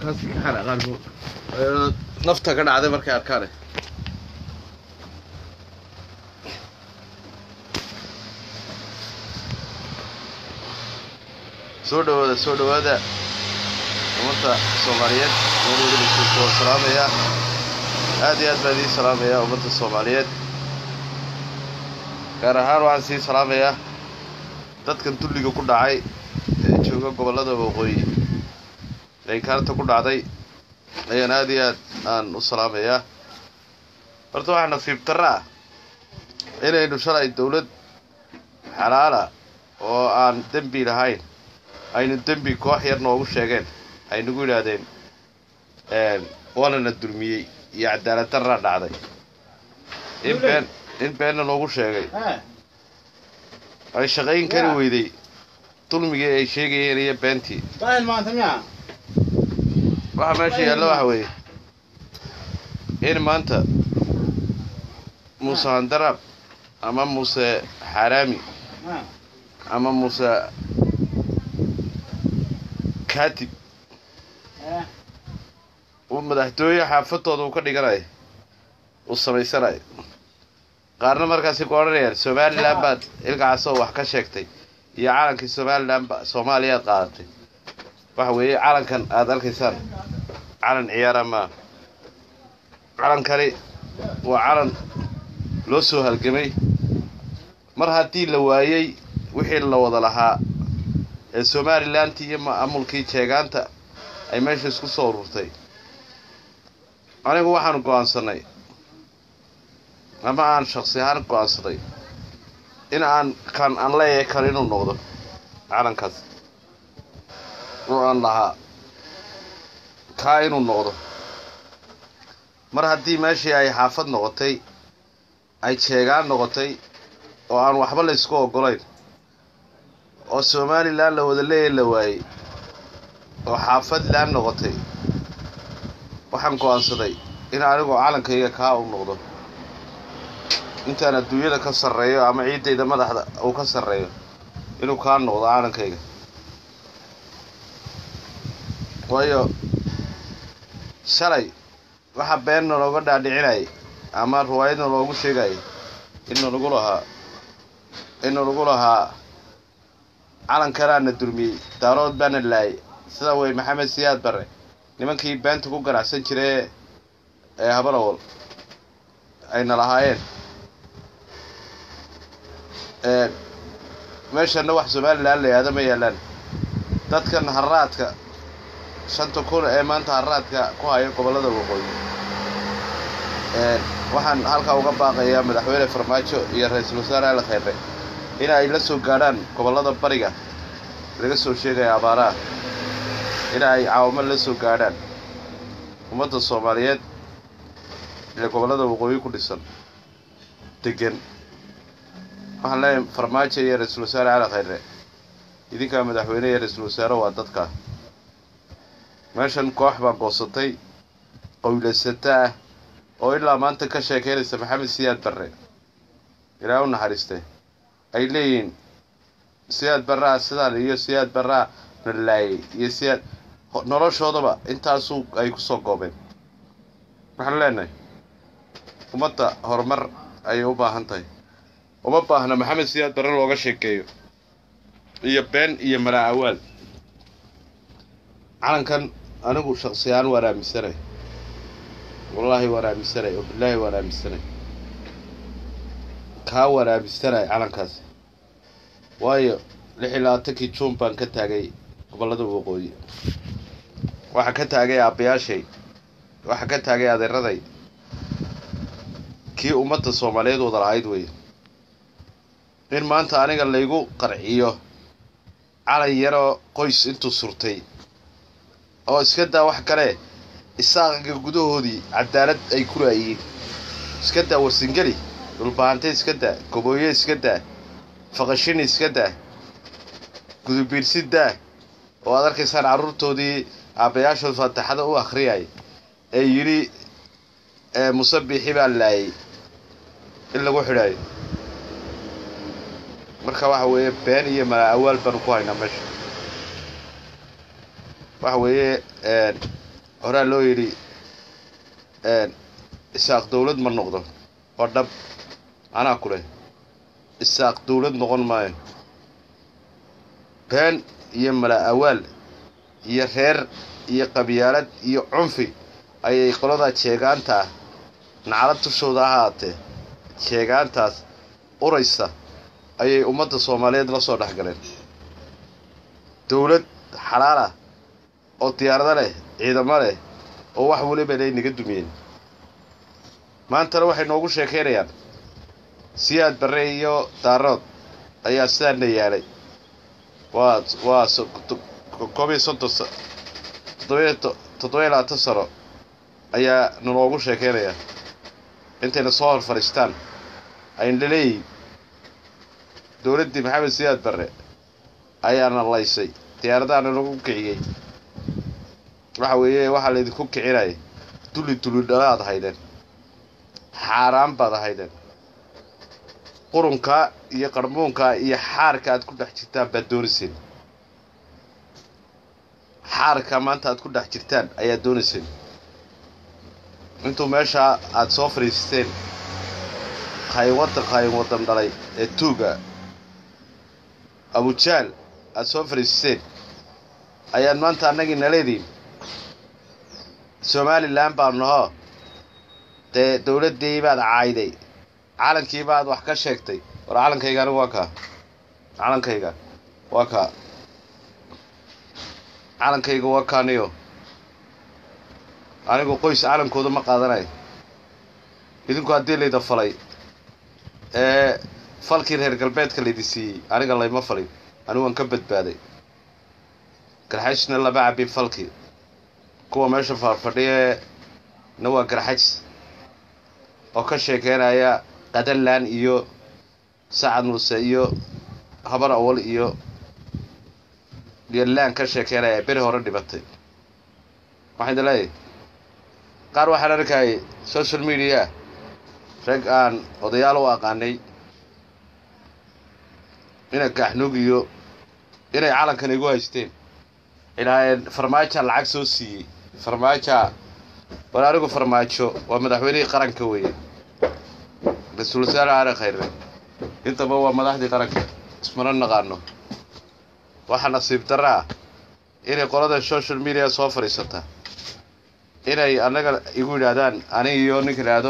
halkaas ka xanaaqaan nafta ka dhacday markay arkaane soo dhawaada soo dhawaada ummadda soomaaliyeed meel weliba joogto waan salaamayaa aad iyo aad baan idiin salaamayaa ummadda soomaaliyeed gaar ahaan waxaan sii salaamayaa dadkan dulliga ku dhacay ee jooga gobollada waqooyi ee kaarta ku dhacday ayaan aad iyo aad aan u salaamayaa horta waxaa nasiib darra ah inaynu shalay dawlad xalaala oo aan dembi lahayn aynu dembi koox yar noogu sheegeen ay nagu yidhaahdeen waanana dulmiyey iyo cadaalad darraa dhacday in been in beenna noogu sheegay ay shaqayn kari weyday dulmigii ay sheegayeen iyo beentii waxa meesha yaalla waxa weeye in maanta muuse handaraab ama muuse xaaraami ama muuse kaatib uu madaxtooye xaafadooda uu ka dhiganayo uu samaysanayo qaarna markaasi ku odhanayaan somalilan baad ilkacaasoo wax ka sheegtay iyo calankii somalilan ba soomaaliyaad qaadatay waxa weeye calankan aada arkaysaan calan ciyaara maa calankani waa calan loo soo halgamay mar haddii la waayey wixii la wada lahaa ee somalilantii iyo maamulkii jeegaanta ay meesha isku soo ururtay anigu waxaanu go'aansanay ama aan shaksi ahaan go'aansaday in aan kan aan leeyahay kan inuu noqdo calankaas oo aan lahaa kaa inuu noqdo mar haddii meeshii ay xaafad noqotay ay jeegaan noqotay oo aan waxba la ysku oggolayn oo somalilan la wada leeya la waayey oo xaafadlan noqotay waxaan go'aansaday in anigoo calankayga kaa u noqdo intaan adduunyada ka sarreeyo ama ciiddayda madaxda uu ka sarreeyo inuu kaa noqdo calankayga waayo shalay waxa beenna looga dhaadhicinayay ama riwaayadna loogu sheegayay inna lagu lahaa inna lagu lahaa calankanaana dulmiyey daarood baana laayay sida wey maxamed siyaad barre nimankii beenta ku ganacsan jiree ee habalawal ayna lahaayeen meeshana wax somalilan la yihahda ma yaalaan dadkan haraadka shanta kun ee maanta haraadka ku haya gobollada waqooyi waxaan halkaa uga baaqayaa madaxweyne farmaajo iyo ra-iisul wasaare ali khayre in ay la soo gaadhaan gobollada bariga laga soo sheegaya abaaraha in ay caawamo la soo gaadhaan ummadda soomaaliyeed ee gobollada waqooyi ku dhisan degan waxaan leeyahay farmaajo iyo ra-iisul wasaare cali khayre idinkaa madaxweyne iyo ra-iisul wasaare waa dadka meeshan koox baa goosatay qowlaysata ah oo ilaa maanta ka sheekeynaysa maxamed siyaad barre ilaa u naxariiste ay leeyihiin siyaad barraa sidaan iyo siyaad barraa na laayay iyo siyaad noloshoodaba intaasuu ay ku soo goobeen waxaan leenahay ummadda horumar ayay u baahan tahay uma baahna maxamed siyaad barre looga sheekeeyo iyo been iyo malaa awaal calankan anigu shaksiyahaan waan aaminsanay wallaahi waan aaminsanay oo bilaahi waan aaminsanay kaa waan aaminsanay calankaas waayo lix iyo labaatankii juun baan ka taagay gobollada waqooyi waxaa ka taagay aabbayaashay waxaa ka taagay adeeraday kii ummadda soomaaliyeed wada lahayd weeye in maanta aniga laygu qarciyo calan yaroo qoys intuu surtay oo iska daa wax kale isaaqiga gudahoodii cadaalad ay ku laayihiin iska daa warsingeli dhulbaahante iska daa gobooye iska daa faqashini iska daa gudubiirsi daa oo aad arkaysaan carruurtoodii aabbayaashood faataxada u akhriyay ee yidhi musabixi baa laayay in lagu xidhaayo marka waxa weeye been iyo malaa awaal baanu ku haynaa meesha waxa weeye horaa loo yidhi isaaq dawlad ma noqdo waa dhab anaa ku leh isaaq dawlad noqon maayo been iyo mala awaal iyo reer iyo qabyaalad iyo cunfi ayay qoladaa jeegaantaa naclad tushooda ahaatee jeegaantaas uraysa ayay ummadda soomaaliyeed la soo dhex galeen dawlad xalaal ah oo diyaarado leh ciidamo leh oo wax weliba lay naga dumiyeen maantana waxay noogu sheekaynayaan siyaad barre iyo daarood ayaa sidaana yaalay waa waa koob iyo soddon toddobiyo toddobiyo labaatan sano ayaa naloogu sheekaynayaa intayna soo hor fadhiistaan ayna leeyihin dowladdii maxamed siyaad barre ayaana laysay diyaaradaana nagu kiciyey waxa weeye waxaa laydinku kicinaya dulli dulli dhalaad haydeen xaaraan baad ahaydeen qurunkaa iyo qarmuunkaa iyo xaarka aad ku dhex jirtaan baad doonayseen xaarka maanta aad ku dhex jirtaan ayaad doonayseen intuu meeshaa aad soo fadhiisteen qaynwaddan qayn waddan dhalay ee tuuga abujaal aad soo fadhiisteen ayaad maanta annagii naleediin somalilan baa nahoo dee dawladdii baad caayday calankii baad wax ka sheegtay war calankayga anigu waa kaa calankayga waa kaa calankayga waa kaaniyo anigu qoys calankooda ma qaadanayo idinku haddii layda falay ee falkii reer galbeedka laydi siiyey aniga layma falin anigu waan ka badbaaday garxajna lama cabin falkii kuwa meesha faarfadhiye na waa garxaj oo ka sheekeynaya qadalaan iyo sacad muuse iyo habar awal iyo yolaan ka sheekeynaya beri hore dhibatay waxaan idin leeyahay qaar waxaan arkayay social media rag aan odayaal u aqaanay ina kaaxnuug iyo inay calankan igu haysteen ilaaheen farmaaja lacag soo siiyey farmaaja war anigu farmaajo waa madaxweynihii qaranka weeye ra-iisul wasaare aare khayre intaba waa madaxdii qaranka ismana naqaano waxaa nasiib darra ah inay qolada social media soo fadhiisata inay annaga igu yidhaahdaan anig iyo ninka idhaahdo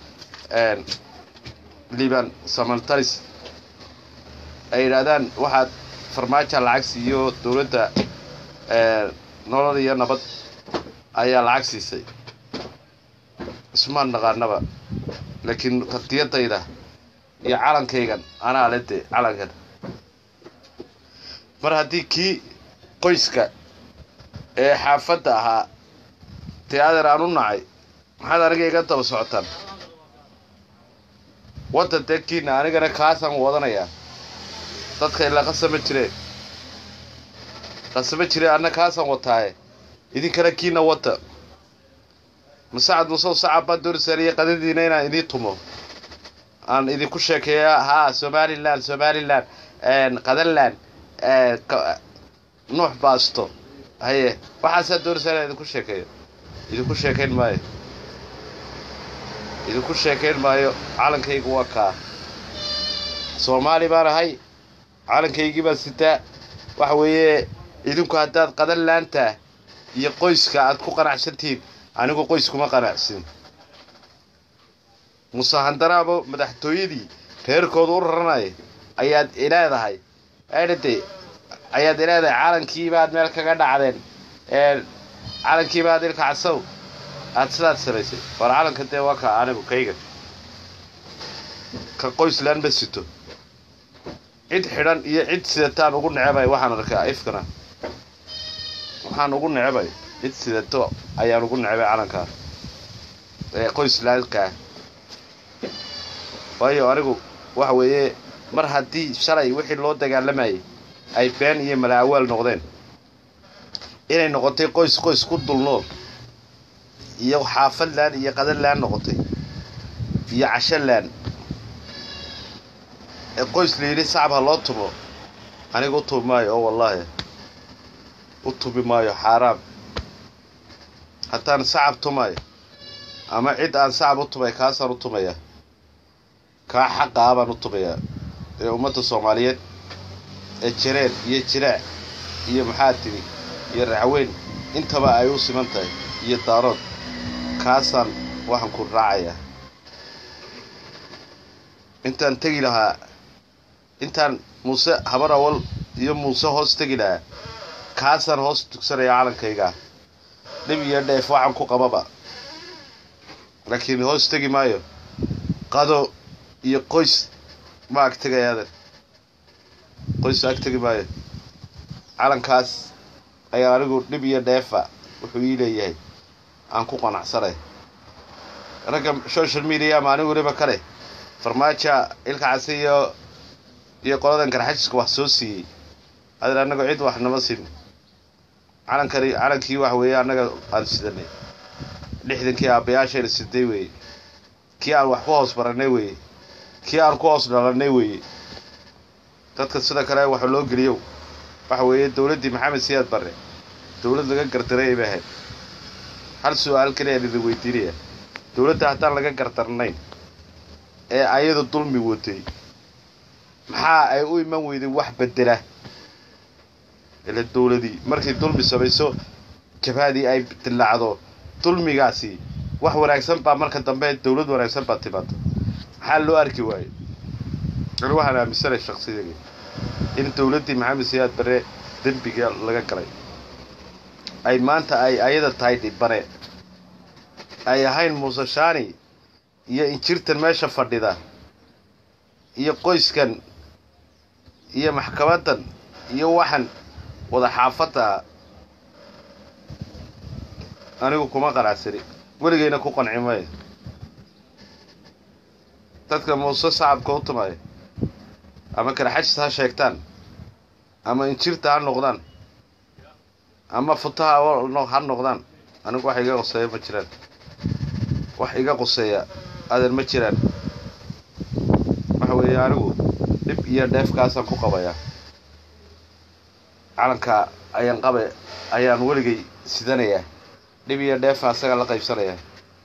liban samantalis ay yidhaahdaan waxaad farmaaja lacag siiyo dowladda nolol iyo nabad ayaa lacag siisay ismaan naqaanaba laakiin qadiyadayda iyo calankaygan anaa le de calankan mar haddii kii qoyska ee xaafadda ahaa dee adeer aan u nacay maxaad aniga iga daba socotaan waddan dee kiina anigana kaasaan wadanayaa dadka ilaa qasama jireen qasama jireen anna kaasaan wataaye idinkana kiina wadda masacad musow sacab baan doorisaaniyo qadadiina inaan idiin tumo aan idinku sheekeeya haa somalilan somalilan qadalan nuux baasto haye waxaasaa doorisaa inaan idinku sheekeeyo idinku sheekayn maayo idinku sheekayn maayo calankaygu waa kaa soomaali baan ahay calankaygii baan sitaa waxa weeye idinku haddaad qadan laantaa iyo qoyska aad ku qanacsantihiin anigu qoyskuma qanacsin musahandaraabo madaxtooyadii reerkooda u raranaya ayaad ileedahay eedhade ayaad ileedahay calankii baad meel kaga dhacdeen calankii baad ilka casow aad sidaad samaysay war calanka dee waa ka anigu kayga ka qoyslaan ma sito cid xidhan iyo cid sidataan ugu necebay waxaan arkaa ifkana waxaan ugu necebay cid sidato ayaan ugu necbay calankaa ee qoyslaankaa waayo anigu waxa weeye mar haddii shalay wixii loo dagaalamayay ay been iyo malaawaal noqdeen inay noqotay qoys qoys ku dulnool iyo xaafadlaan iyo qadalaan noqotay iyo cashalaan ee qoys la yidhi sacab ha loo tumo aniga u tubi maayo oo wallaahi u tubi maayo xaaraam haddaan sacab tumayo ama cid aan sacab u tumay kaasaan u tumaya kaa xaqaa baan u tumayaa ee ummadda soomaaliyeed ee jareen iyo jiraac iyo maxaa tidhi iyo racweyn intaba ay u siman tahay iyo daarood kaasaan waxaan ku raacayaa intaan tegi lahaa intaan muuse habar awal iyo muuse hoos tegi lahaa kaasaan hoos tugsanaya calankaygaa dhib iyo dheef waxaan ku qababa laakiin hoos tegi maayo qado iyo qoys ma ag tegayaadan qoys ag tegi maayo calankaas ayaa anigu dhib iyo dheefa wuxuu ii leeyahay aan ku qanacsanay ragga social media maalin weliba kale farmaaja ilka case iyo iyo qoladan garxajiska wax soo siiyey adan annaga cid wax nama siin calankani calankii wax weeye annaga aan sidanay lixdankii aabbayaashayna siday weeye kii aan wax ku hoos barannay weeye kii aan ku hoos dhalannay weeye dadka sida kale waxa loo geliyow waxa weeye dowladdii maxamed siyaad barre dowlad laga gardaray bay ahayd hal su-aal kaliya idin weydiinaya dowladda haddaan laga gardarnayn ee ayadu dulmi watay maxaa ay u iman weyday wax bedela ila dowladii markay dulmi samayso jabhadii ay dillaacdo dulmigaasi wax wanaagsan baa marka dambe dowlad wanaagsan baa timaada maxaa loo arki waayo ani waxaan aaminsanay shaksiyaga in dowladdii maxamed siyaad bare dembiga laga galay ay maanta ay ayada tahay dhibane ay ahayn muuse shaani iyo injirtan meesha fadhida iyo qoyskan iyo maxkamaddan iyo waxan wada xaafadda anigu kuma qanacsani weligayna ku qanci maayo dadka muuse sacabka u tumaya ama karaxajis ha sheegtaan ama injirta ha noqdaan ama futaha ha noqdaan anigu wax iga qoseeya ma jiraan wax iga qoseeya adan ma jiraan waxa weeye anigu dhib iyo dheefkaasaan ku qabayaa calanka ayaan qabe ayaan weligay sidanayaa dhib iyo dheefa asaga la qaybsanayaa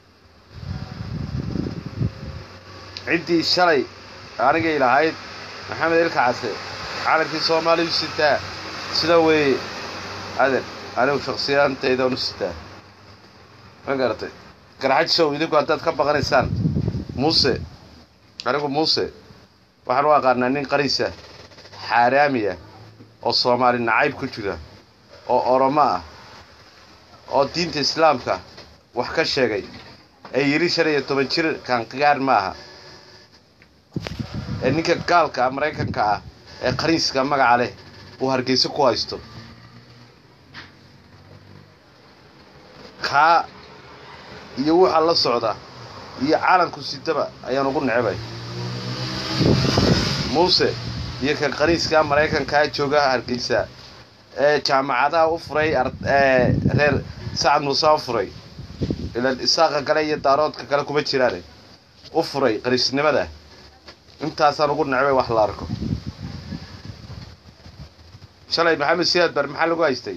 ciddii shalay anigay lahayd maxamed ilka case calankii soomaaliyu sitaa sida weeye aden anigu shaksiyaantaydan u sitaa ma garatay garxajsow idinku haddaad ka baqanaysaan muuse anigu muuse waxaan u aqaanaa nin qariisa xaaraamiya oo soomaali nacayb ku jira oo oromo ah oo diinta islaamka wax ka sheegay ee yidhi shan iyo toban jir kaanqigaar ma aha ee ninka gaalka ah maraykanka ah ee qariiska magaca leh uu hargeyso ku haysto kaa iyo waxaa la socda iyo calanku sidaba ayaan ugu necbay muuse iyo kan qaniiskaa maraykankaa jooga hargeysa ee jaamacadaha u furay reer sacad muuse u furay ilan isaaqa kale iyo daaroodka kale kuma jiraane u furay qaniisnimada intaasaan ugu necbay wax la arko shalay maxamed siyaad bar maxaa lagu haystay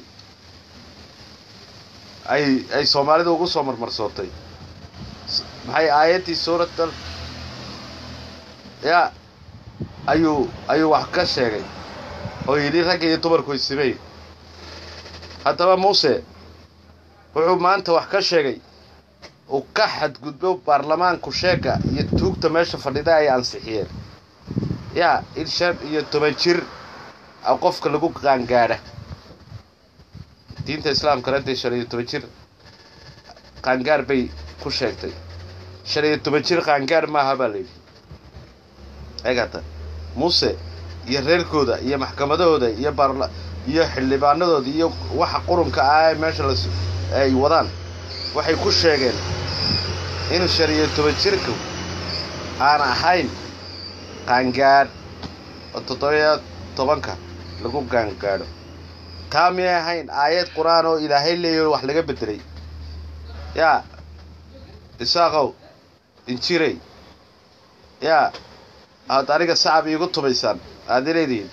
ay ay soomaalida ugu soo marmarsootay maxay aayaddii suuratal yaa ayuu ayuu wax ka sheegay oo yidhi ragga iyo dumarku isimey haddaba muuse wuxuu maanta wax ka sheegay uu ka xadgudbo baarlamaanku sheega iyo tuugta meesha fadhida ay ansixiyeen yaa in shan iyo toban jir a qofka lagu qaangaadha diinta islaamkana dee shan iyo toban jir qaangaar bay ku sheegtay shan iyo toban jir qaangaar maaha baa layidhi eegata muuse iyo reerkooda iyo maxkamadahooda iyo baarla iyo xildhibaanadooda iyo waxa qurunka ah ee meesha las ay wadaan waxay ku sheegeen in shan iyo toban jirku aan ahayn qaangaadh oo toddobiyo tobanka lagu qaangaadho taa miyay ahayn aayad qur-aan oo ilaahay leeyaho wax laga beddelay yaa isaaqow injiray yaa aad aniga sacab iigu tumaysaan aad ileedihiin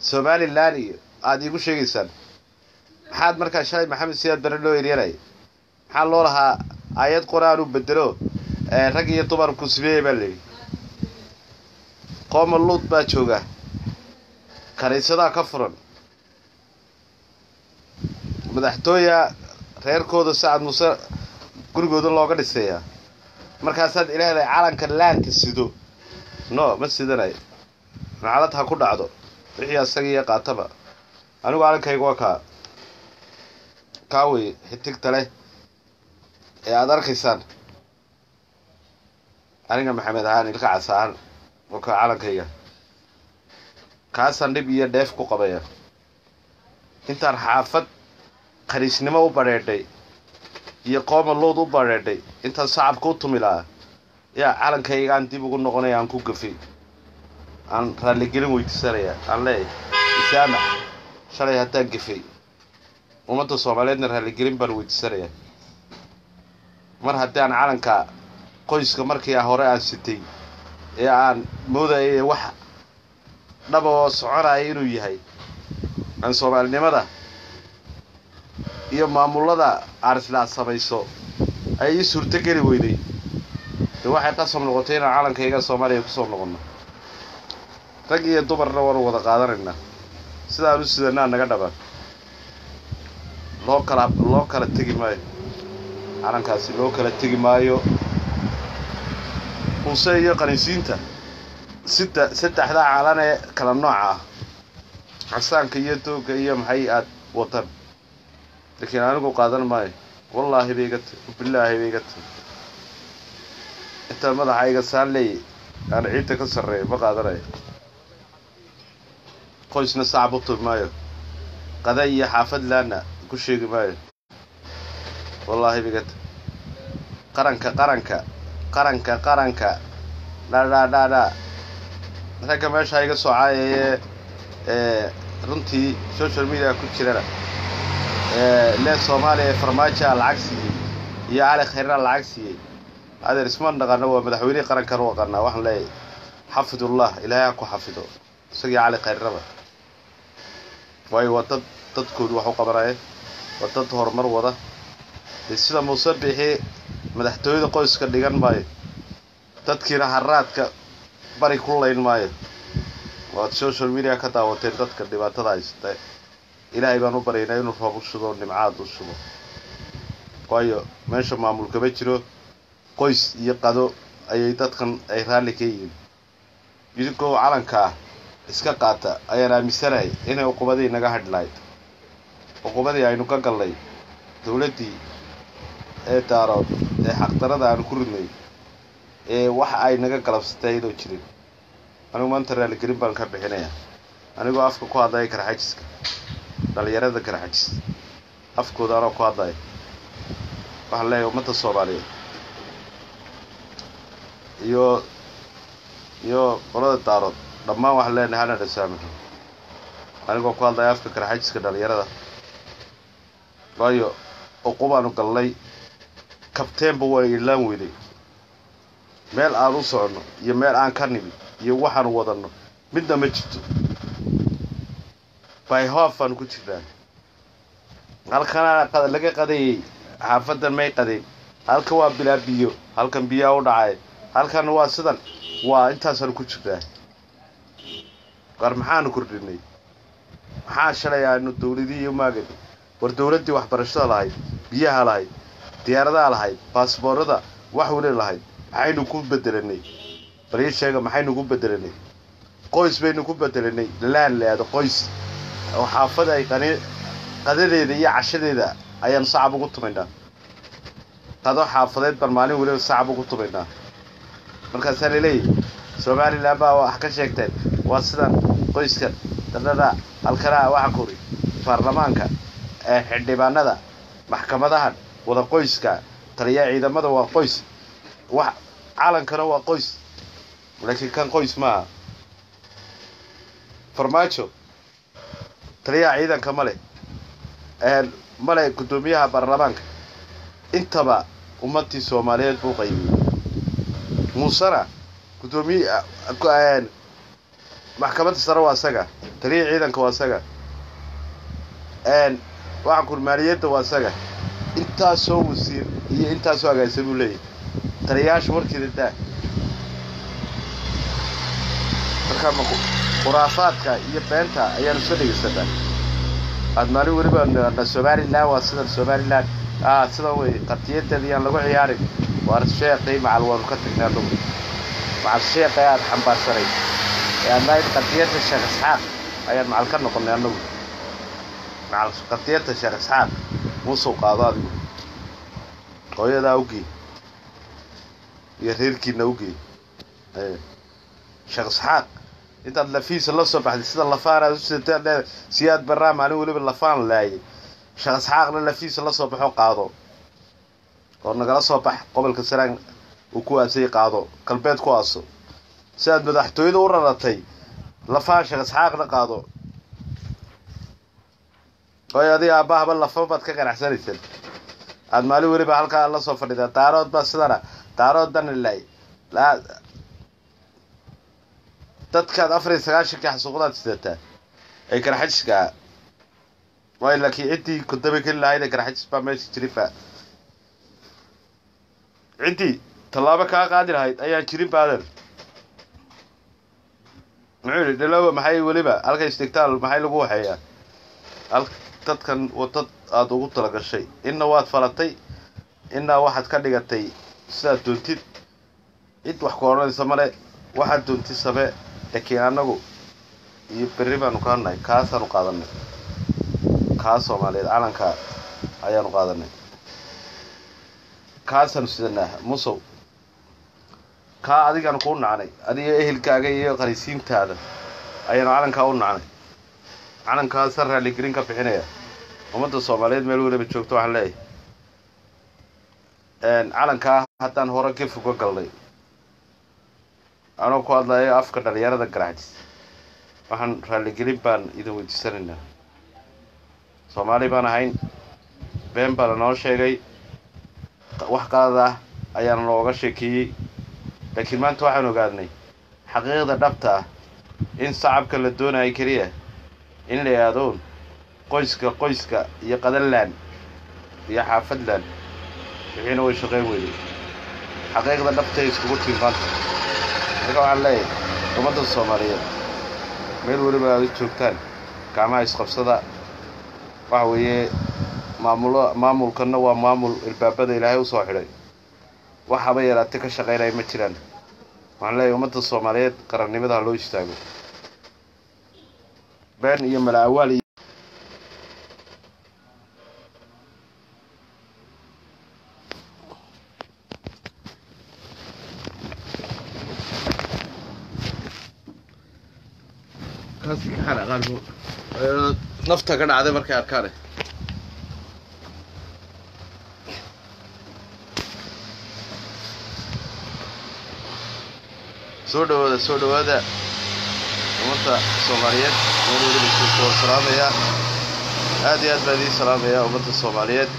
somalilan iyo aada iigu sheegaysaan maxaad markaa shalay maxamed siyaad bare loo eryanaya maxaa loo lahaa aayad qor-aan u bedelo rag iyo dumarku sibeeye baa layidhi qooma luud baa jooga kaniisadaa ka furan madaxtooya reerkooda sacad muuse gurigooda looga dhisayaa markaasaad ilaahay calanka laanta sido no ma sidanayo nacalad ha ku dhacdo wixii asaga iyo qaataba anigu calankayga waa kaa kaa wey xitigta leh ee aada arkaysaan aniga maxamed ahaan ilka cas ahaan oo ka calankayga kaasaan dhib iyo dheef ku qabaya intaan xaafad khaniisnimo u badheedhay iyo qooma luud u badheedhay intaan sacabka u tumi lahaa yaa calankaygaan dib ugu noqonaya aan ku gafay aan raalligelin weydiisanaya aan leeyahay isaamax shalay haddaan gafay ummadda soomaaliyeedna raalligelin baan weydiisanayaa mar haddii aan calanka qoyska markii hore aan sitay ee aan moodayay wax dhaba oo soconaya inuu yahay aan soomaalinimada iyo maamullada aarislaa samayso ay ii suurto geli weyday dee waxay qasab noqotay inaan calankayga soomaaliya kusoo noqonno rag iyo dumarna waanu wada qaadanaynaa sidaan u sidanaa naga dhaba loo kala loo kala tegi maayo calankaasi loo kala tegi maayo muuse iyo qaniisiinta sida saddexdaa calan ee kala nooca ah casaanka iyo doogga iyo maxay aad watan laakiin anigu qaadan maayo wallaahi bay iga tahy bilaahi bay iga tahy intaan madaxayga saan leeyay aan ciidda ka sarreeyo ma qaadanayo qoysna sacab u tumi maayo qada iyo xaafad laana ku sheegi maayo wallaahi bay iga tahy qaranka qaranka qaranka qaranka dhaadhaadhaadhaa ragga meesha iga soo caayayee ee runtii social media ku jirana lee soomaaliya ee farmaajoa lacag siiyey iyo cali khayrna lacag siiyey adeer isma dhaqano waa madaxweynihii qarankan u aqanaa waxaan leeyahay xafidullah ilaahay ha ku xafido isagii cali khayrnaba waayo waa dad dadkoodu wax u qabanaya waa dad horumar wada dee sida muuse bixi madaxtooyada qoyska dhigan maayo dadkiina haraadka bari ku layn maayo waad social media ka daawateen dadka dhibaatada haysta ilaahay baan u baryaynaa inuu roob u shubo nimcaad u shubo waayo meesha maamul kama jiro qoys iyo qado ayay dadkan ay raalli ka yihiin idinkoo calankaa iska qaata ayaan aaminsanahay inay uqubadii naga hadhi lahayd uqubadii aynu ka galnay dowladdii ee daarood ee xaqdarada aanu ku ridnay ee wax ay naga galabsatay ayadoo jirin anigu maanta raaligelin baan ka bixinayaa anigoo afka ku hadlaya karxajiska dhalinyarada karxajis afkooda anoo ku hadlaya waxaan leeyahay ummadda soomaaliyeed iyo iyo qolada daarood dhammaan waxaan leenahay hana dhasaamixo anigoo ku hadlaya afka karxajiska dhalinyarada waayo uqubaanu galnay kabteenba waa ilaan weyday meel aan u soconno iyo meel aan ka nimi iyo waxaanu wadanno midna ma jirto byhof aan ku jirnaa halkana laga qadayay xaafadan may qadayn halkan waa bilaa biyo halkan biyaa u dhacay halkan waa sidan waa intaasaanu ku jirnaa war maxaanu kordhinay maxaa shalay aanu dawladii iyo maagan war dawladdii waxbarashada lahayd biyaha lahayd diyaaradaha lahayd baasboorada wax weli lahayd maxaynu ku bedelanay bal ii sheega maxaynu ku bedelanay qoys baynu ku bedelanay laan leado qoys oo xaafada ay qani qadadeeda iyo cashadeeda ayaan sacab ugu tumaynaa qado xaafadeed baan maalin weliba sacab ugu tumaynaa markaasaa laleeyahy somalilan baa wax ka sheegteen waa sidan qoyskan dadhada halkanaa waxa kori baarlamaanka ee xildhibaanada maxkamadahan wada qoyska taliya ciidamada waa qoys wax calankana waa qoys laakiin kan qoys maaha farmaajo taliyaha ciidanka male male guddoomiyaha baarlamaanka intaba ummadii soomaaliyeed buu qaybiyey muusena guddoomiye maxkamadda sare waa isaga taliyaha ciidanka waa isaga waxaan kur maaliyadda waa isaga intaasoo wasiir iyo intaasoo agaasa buu leeyahay taliyayaasha warkeeda daa marka ma khuraafaadka iyo beenta ayaanu soo dhegaysanaa aad maalin weliba nidhahnaa somalilan waa sidan somalilan ah sidan wey qatiyadeeda yaan lagu ciyaarin waar sheeqii macal waanu ka tagnay anugu macal sheeqii aad xambaarsanay ee aad lahayd qadiyadda sheekh isxaaq ayaan macal ka noqonay anugu macal qadiyadda sheekh isxaaq muusuu qaado adigu hooyadaa ugee iyo reerkiina ugee sheekh isxaaq intaad lafiisa la soo baxday sida lafaan aad u sidataa leedahay siyaad barraa maalin weliba lafaan laayay sheekh isxaaqna lafiisa la soo baxo qaado oo nagala soo bax gobolka saraan uu ku aasay qaado galbeed ku aaso sidaad madaxtooyada u raratay lafaan sheekh isxaaqna qaado ooy adiga aabahaba lafa baad ka ganacsanaysaan aad maalin weliba halkaa la soo fadhidaa daarood baa sidana daarood dana laay dadkaad afar iyo sagaashankii xasuuqdaad sidataa ay garxajiskaa waay laakiin ciddii kudaba keli lahayd ee garxajis baa meesha jiriba ciddii tallaabo kaa qaadi lahayd ayaan jirin baadan muxuu yidhi dhalowa maxay weliba halka istigtaal maxay lagu waxeeyaa hal dadkan wadad aada ugu talagashay inna waad falatay innaa waxaad ka dhigatay sidaad doontid cid wax ku odhanaysa male waxaad doontid samee laakiin annagu iyo berri baanu ka hadnahay kaasaanu qaadanay kaa soomaaliyeed calanka ayaanu qaadanay kaasaanu sidanaa musow kaa adigaanu kuu nacnay adiga ehelkaaga iyo qarisiintaada ayaanu calankaa u nacnay calankaasa raaligelin ka bixinaya ummadda soomaaliyeed meel weliba joogto waxaan leeyahay calankaa haddaan hore ka foga galnay anoo ku hadlayo afka dhalinyarada garaxjis waxaan raaligelin baan idin weydiisanaynaa soomaali baan ahayn been baa lanoo sheegay wax qalad ah ayaana nooga sheekeeyey laakiin maanta waxaan ogaadnay xaqiiqda dhabta ah in sacabka la doonayo keliya in la yaadoon qoyska qoyska iyo qadalaan iyo xaafadland wixiina way shaqeyn weyday xaqiiqda dhabtaay iskugu tiin maanta marka waxaan leeyahay ummadda soomaaliyeed meel weliba aad u joogtaan gacmaha isqabsada waxa weeye maamulo maamulkanna waa maamul ilbaabada ilaahay usoo xidhay wax haba yaraate ka shaqaynaya ma jiraan waxaan leeyahay ummadda soomaaliyeed qarannimada ha loo istaago been iyo malaawaal iyo nafta ka dhacday markay arkaane soo dhawaada soo dhawaada ummadda soomaaliyeed meel weliba joogto waan salaamayaa aad iyo aad baan idiin salaamayaa ummadda soomaaliyeed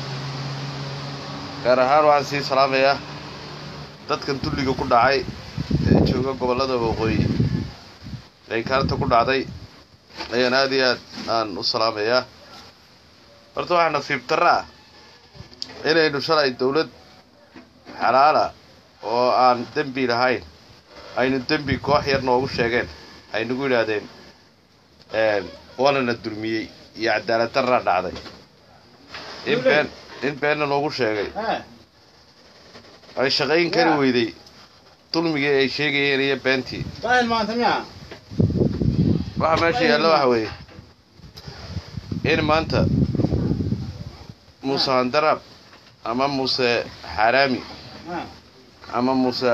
gaar ahaan waxaan sii salaamayaa dadkan dulliga ku dhacay ee jooga gobollada waqooyi ee kaarta ku dhacday ayaan aad iyo aad aan u salaamayaa horta waxaa nasiib darra ah inaynu shalay dawlad xalaala oo aan dembi lahayn aynu dembi koox yar noogu sheegeen ay nagu yidhaahdeen waanana dulmiyey iyo cadaalad darraa dhacday in been in beenna noogu sheegay ay shaqayn kari weyday dulmigii ay sheegayeen iyo beentii waxa meesha yaalla waxa weeye in maanta muuse handaraab ama muuse xaaraami ama muuse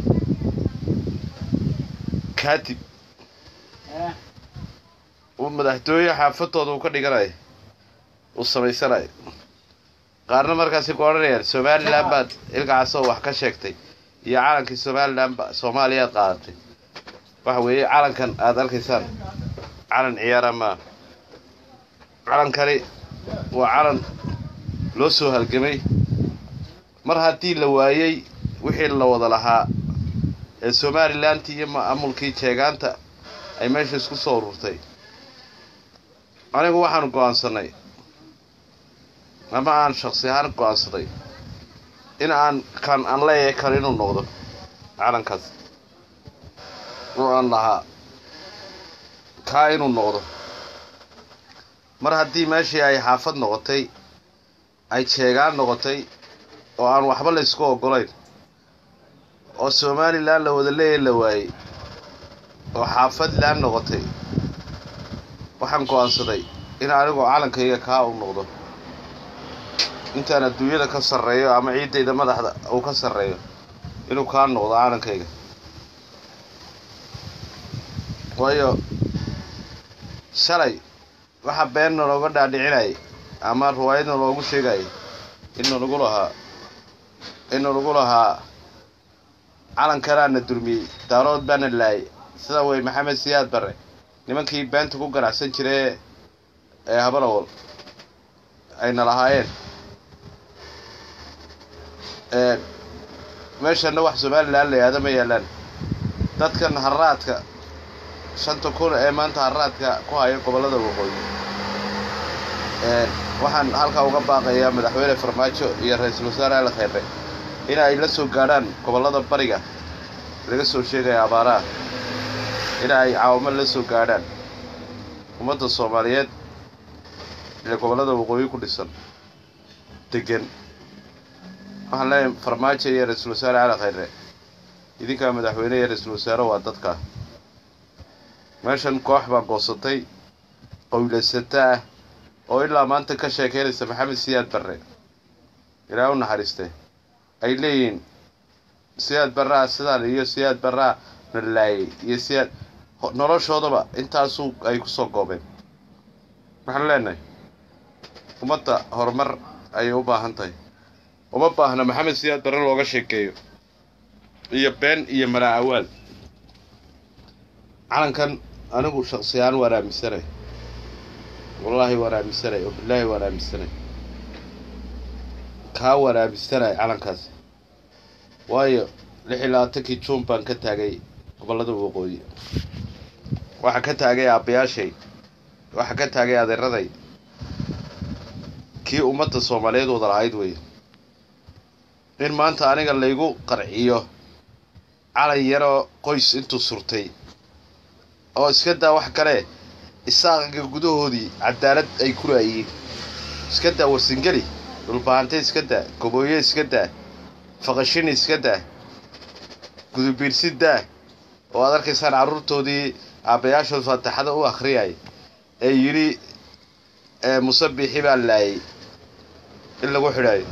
kaatib uu madaxtooye xaafadooda uu ka dhiganayo uu samaysanayo qaarna markaasi ku odhanayaan somalilan baad ilkacaasoo wax ka sheegtay iyo calankii somalilan ba soomaaliyaad qaadatay waxa weeye calankan aada arkaysaan calan ciyaara maa calankani waa calan loo soo halgamay mar haddii la waayey wixii la wada lahaa ee somalilanti iyo maamulkii jeegaanta ay meesha isku soo ururtay anigu waxaanu go'aansanay ama aan shaksi ahaan go-aansaday in aan kan aan leeyahay kan inuu noqdo calankaas oo aan lahaa kaa inuu noqdo mar haddii meeshii ay xaafad noqotay ay jeegaan noqotay oo aan waxba la ysku oggolayn oo somalilan la wada leeya la waayey oo xaafadland noqotay waxaan go-aansaday in anigoo calankayga kaa u noqdo intaan adduunyada ka sarreeyo ama ciiddayda madaxda uu ka sarreeyo inuu kaa noqdo calankayga waayo shalay waxa beenna looga dhaadhicinayay ama riwaayadna loogu sheegayay inna lagu lahaa inna lagu lahaa calankanaana durmiyey daarood baana laayay sida wey maxamed siyaad barre nimankii beenta ku ganacsan jiree ee habalawal ayna lahaayeen meeshana wax somalilan la yihahda ma yaalaan dadkan haraadka shanta kun ee maanta haraadka ku haya gobollada waqooyi waxaan halkaa uga baaqayaa madaxweyne farmaajo iyo ra-iisul wasaare ali khayre in ay la soo gaadhaan gobollada bariga laga soo sheegaya abaaraha in ay caawamo la soo gaadhaan ummadda soomaaliyeed ee gobollada waqooyi ku dhisan degan waxaan leeyahay farmaajo iyo ra-iisul wasaare cali khayre idinkaa madaxweyne iyo ra-iisul wasaare waa dadka meeshan koox baa goosatay qowlaysata ah oo ilaa maanta ka sheekeynaysa maxamed siyaad barre ilaa u naxariiste ay leeyihiin siyaad barraa sidaan iyo siyaad barraa na laayay iyo siyaad noloshoodaba intaasuu ay ku soo goobeen waxaan leenahay ummadda horumar ayay u baahan tahay uma baahna maxamed siyaad barre looga sheekeeyo iyo been iyo malaa awaal calankan anigu shaksiyahaan waan aaminsanay wallaahi waan aaminsanay oo bilaahi waan aaminsanay kaa waan aaminsanay calankaas waayo lix iyo labaatankii juun baan ka taagay gobollada waqooyi waxaa ka taagay aabbayaashay waxaa ka taagay adeeraday kii ummadda soomaaliyeed wada lahayd weeye in maanta aniga laygu qarciyo calan yaroo qoys intuu surtay oo iska daa wax kale isaaqiga gudahoodii cadaalad ay ku raayiin iska daa warsingeli dhulbaahante iska daa gobooye iska daa faqashini iska daa gudubiirsi daa oo aad arkaysaan carruurtoodii aabbayaashood faataxada u akhriyay ee yidhi musabixi baa laayay in lagu xidhaayo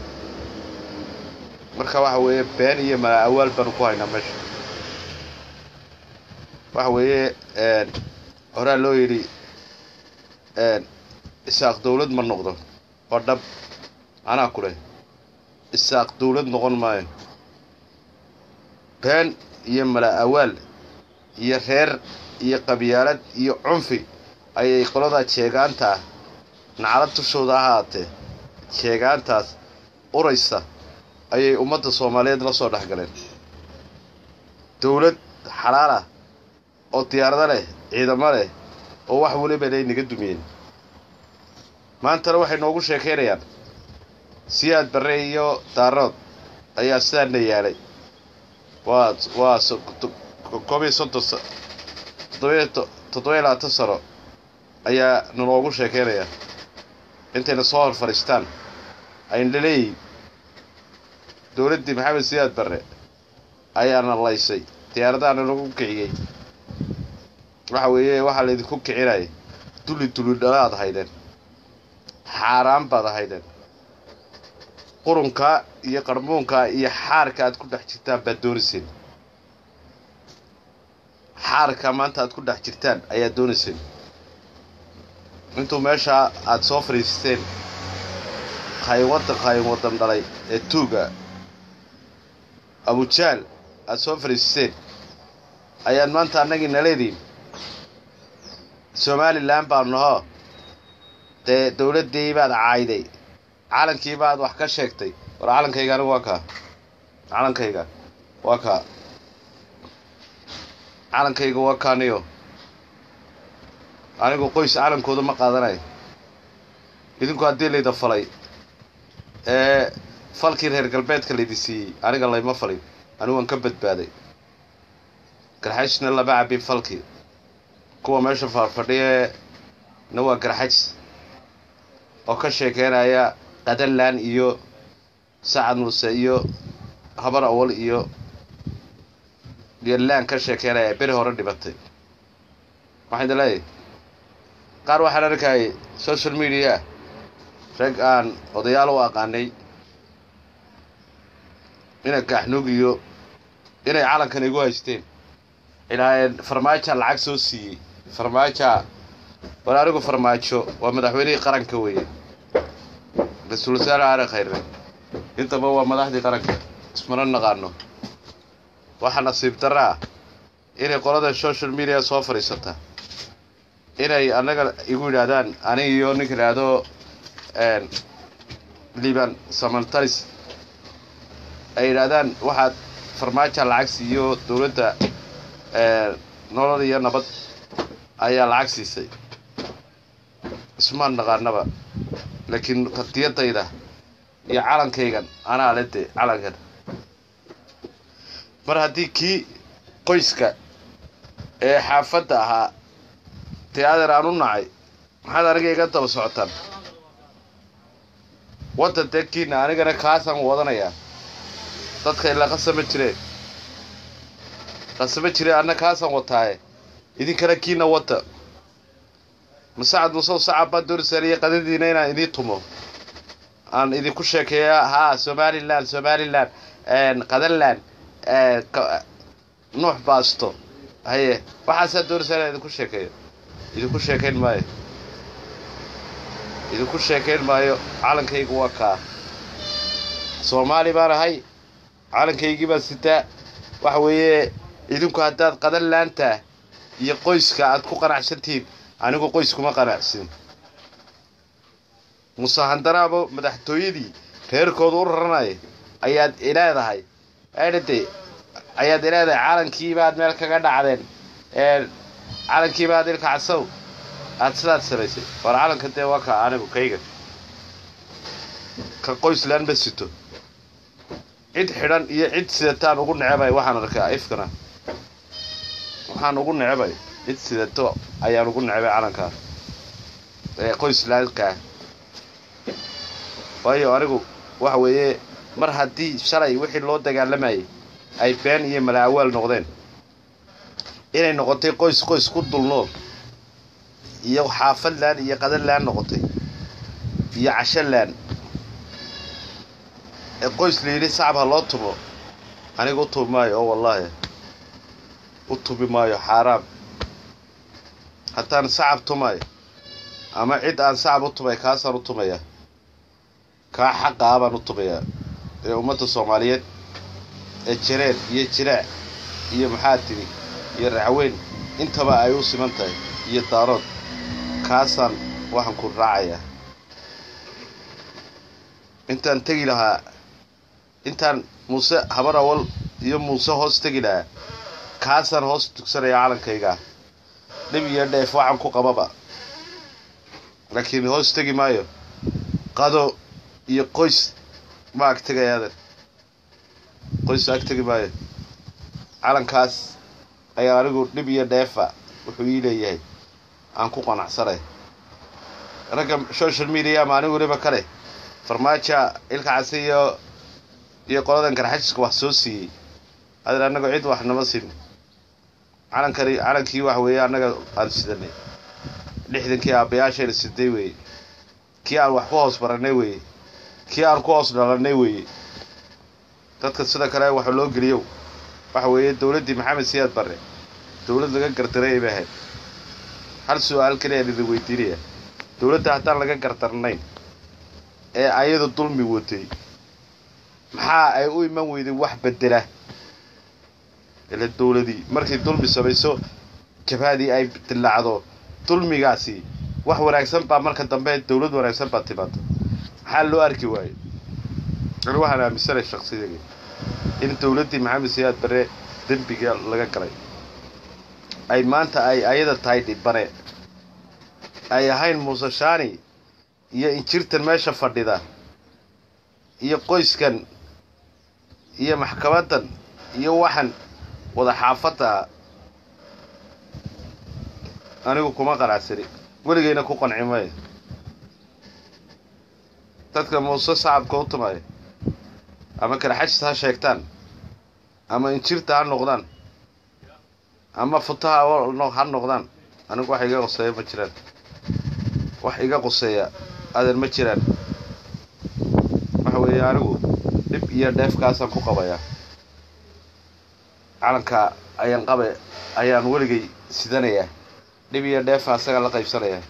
marka waxa weeye been iyo malaa awaal baanu ku haynaa meesha waxa weeye horaa loo yidhi isaaq dawlad ma noqdo waa dhab anaa ku leh isaaq dawlad noqon maayo been iyo malaa awaal iyo reer iyo qabyaalad iyo cunfi ayay qoladaa jeegaanta ah nacalad tushooda ahaatee jeegaantaas uraysa ayay ummadda soomaaliyeed la soo dhex galeen dawlad xalaal ah oo diyaarado leh ciidamo leh oo wax weliba lay naga dumiyeen maantana waxay noogu sheekaynayaan siyaad barre iyo daarood ayaa sidaana yaalay waa waa koob iyo soddon toddobiyo toddobiyo labaatan sano ayaa naloogu sheekaynayaa intayna soo hor fadhiistaan ayna leeyihin dowladdii maxamed siyaad barre ayaana laysay diyaaradaana lagu kiciyey waxa weeye waxaa laydinku kicinaya dulli dulli dhalaad haydeen xaaraan baad ahaydeen qurunkaa iyo qarmuunkaa iyo xaarka aad ku dhex jirtaan baad doonayseen xaarka maanta aad ku dhex jirtaan ayaad doonayseen intuu meeshaa aad soo fadhiisteen qayn waddan qayn waddan dhalay ee tuuga abujaal aad soo fadhiisteen ayaad maanta annagii naleediin somalilan baanu nahoo dee dawladdii baad caayday calankii baad wax ka sheegtay war calankayga anigu waa kaa calankayga waa kaa calankayga waa kaaniyo anigu qoys calankooda ma qaadanayo idinku haddii layda falay ee falkii reer galbeedka laydi siiyey aniga layma falin anigu waan ka badbaaday garxajisna lama cabin falkii kuwa meesha faarfadhiye na waa garxajis oo ka sheekeynaya qadalaan iyo sacad muuse iyo habar awal iyo geelaan ka sheekeynaya beri hore dhibatay waxaan idin leeyahay qaar waxaan arkayay social media rag aan odayaal u aqaanay inay gaaxnuug iyo inay calankan igu haysteen ilaaheen farmaaja lacag soo siiyey farmaaja war anigu farmaajo waa madaxweynihii qaranka weeye ra-iisul wasaare aare khayre intaba waa madaxdii qaranka ismana naqaano waxaa nasiib darra ah inay qolada social media soo fadhiisata inay annaga igu yidhaahdaan ani iyo ninka idhaahdo liban samantalis ay yidhaahdaan waxaad farmaaja lacag siiyo dowladda nolol iyo nabad ayaa lacag siisay ismaan naqaanaba laakiin qadiyadayda iyo calankaygan anaa le de calankan mar haddii kii qoyska ee xaafadda ahaa dee adeer aan u nacay maxaad aniga iga daba socotaan waddan dee kiina anigana kaasaan wadanayaa dadka ilaa qasama jireen qasama jireen anna kaasaan wataaye idinkana kiina wadda masacad musow sacab baan doorisaaniyo qadadiina inaan idiin tumo aan idinku sheekeeya haa somalilan somalilan qadalan nuux baasto haye waxaasaa doorisaa inaan idinku sheekeeyo idinku sheekayn maayo idinku sheekayn maayo calankaygu waa kaa soomaali baan ahay calankaygii baan sitaa waxa weeye idinku haddaad qadan laantaa iyo qoyska aad ku qanacsantihiin anigu qoys kuma qanacsin musahandaraabo madaxtooyadii reerkooda u raranaya ayaad ileedahay aydhade ayaad ileedahay calankiibaad meel kaga dhacdeen calankiibaad ilkacsow aad sidaad samaysay war calanka dee waa ka anigu kayga ka qoyslaan ma sito cid xidhan iyo cid sidataan ugu necebay waxaan arkaa ifkana waxaan ugu necebay cid sidato ayaan ugu necbay calankaa ee qoyslaankaa waayo anigu waxa weeye mar haddii shalay wixii loo dagaalamayay ay been iyo malaawaal noqdeen inay noqotay qoys qoys ku dulnool iyo xaafadlaan iyo qadalaan noqotay iyo cashalaan ee qoys la yidhi sacab ha loo tumo aniga u tubi maayo oo wallaahi u tubi maayo xaaraam haddaan sacab tumayo ama cid aan sacab u tumay kaasaan u tumayaa kaa xaqaa baan u tumayaa ee ummadda soomaaliyeed ee jareer iyo jiraac iyo maxaa tiri iyo racweyn intaba ay u siman tahay iyo daarood kaasaan waxaan ku raacayaa intaan tegi lahaa intaan muuse habar awal iyo muuse hoos tegi lahaa kaasaan hoos tugsanayaa calankaygaa dhib iyo dheef waxaan ku qababa laakiin hoos tegi maayo qado iyo qoys ma ag tegayaadan qoys ag tegi maayo calankaas ayaa anigu dhib iyo dheefa wuxuu ii leeyahay aan ku qanacsanay ragga social media maalin weliba kale farmaaja ilka case iyo iyo qoladan garxajiska wax soo siiyey adeer annaga cid wax nama siin calankani calankii wax weeye annaga aan sidanay lixdankii aabbayaashayna siday weeye kii aan wax ku hoos barannay weeye kii aan ku hoos dhalannay weeye dadka sida kale waxa loo geliyow waxa weeye dowladdii maxamed siyaad barre dowlad laga gardaray bay ahayd hal su-aal kaliya aan idin weydiinaya dowladda haddaan laga gardarnayn ee ayadu dulmi watay maxaa ay u iman weyday wax bedela ila dowladii markay dulmi samayso jabhadii ay dillaacdo dulmigaasi wax wanaagsan baa marka dambe dowlad wanaagsan baa timaada maxaa loo arki waayo ani waxaan aaminsanay shaksiyaga in dowladdii maxamed siyaad bare dembiga laga galay ay maanta ay ayada tahay dhibane ay ahayn muuse shaani iyo injirtan meesha fadhida iyo qoyskan iyo maxkamaddan iyo waxan wada xaafadda anigu kuma qanacsani weligayna ku qanci maayo dadka muuse sacabka u tumaya ama kalaxajis ha sheegtaan ama injirta ha noqdaan ama futaha ha noqdaan anigu wax iga qoseeya ma jiraan wax iga qoseeya adan ma jiraan waxa weeye anigu dhib iyo dheefkaasaan ku qabayaa calanka ayaan qabe ayaan weligay sidanayaa dhib iyo dheefa asaga la qaybsanayaa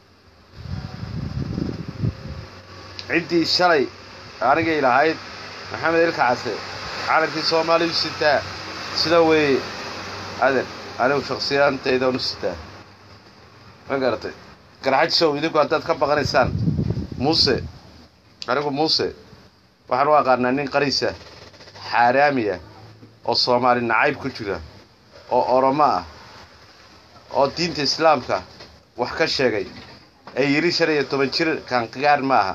ciddii shalay anigay lahayd maxamed ilka case calankii soomaaliyu sitaa sida weeye aden anigu shaksiyaantaydan u sitaa ma garatay garxajisow idinku haddaad ka baqanaysaan muuse anigu muuse waxaan u aqaanaa nin qariisa xaaraamiya oo soomaali nacayb ku jira oo oromo ah oo diinta islaamka wax ka sheegay ee yidhi shan iyo toban jir kaanqigaar ma aha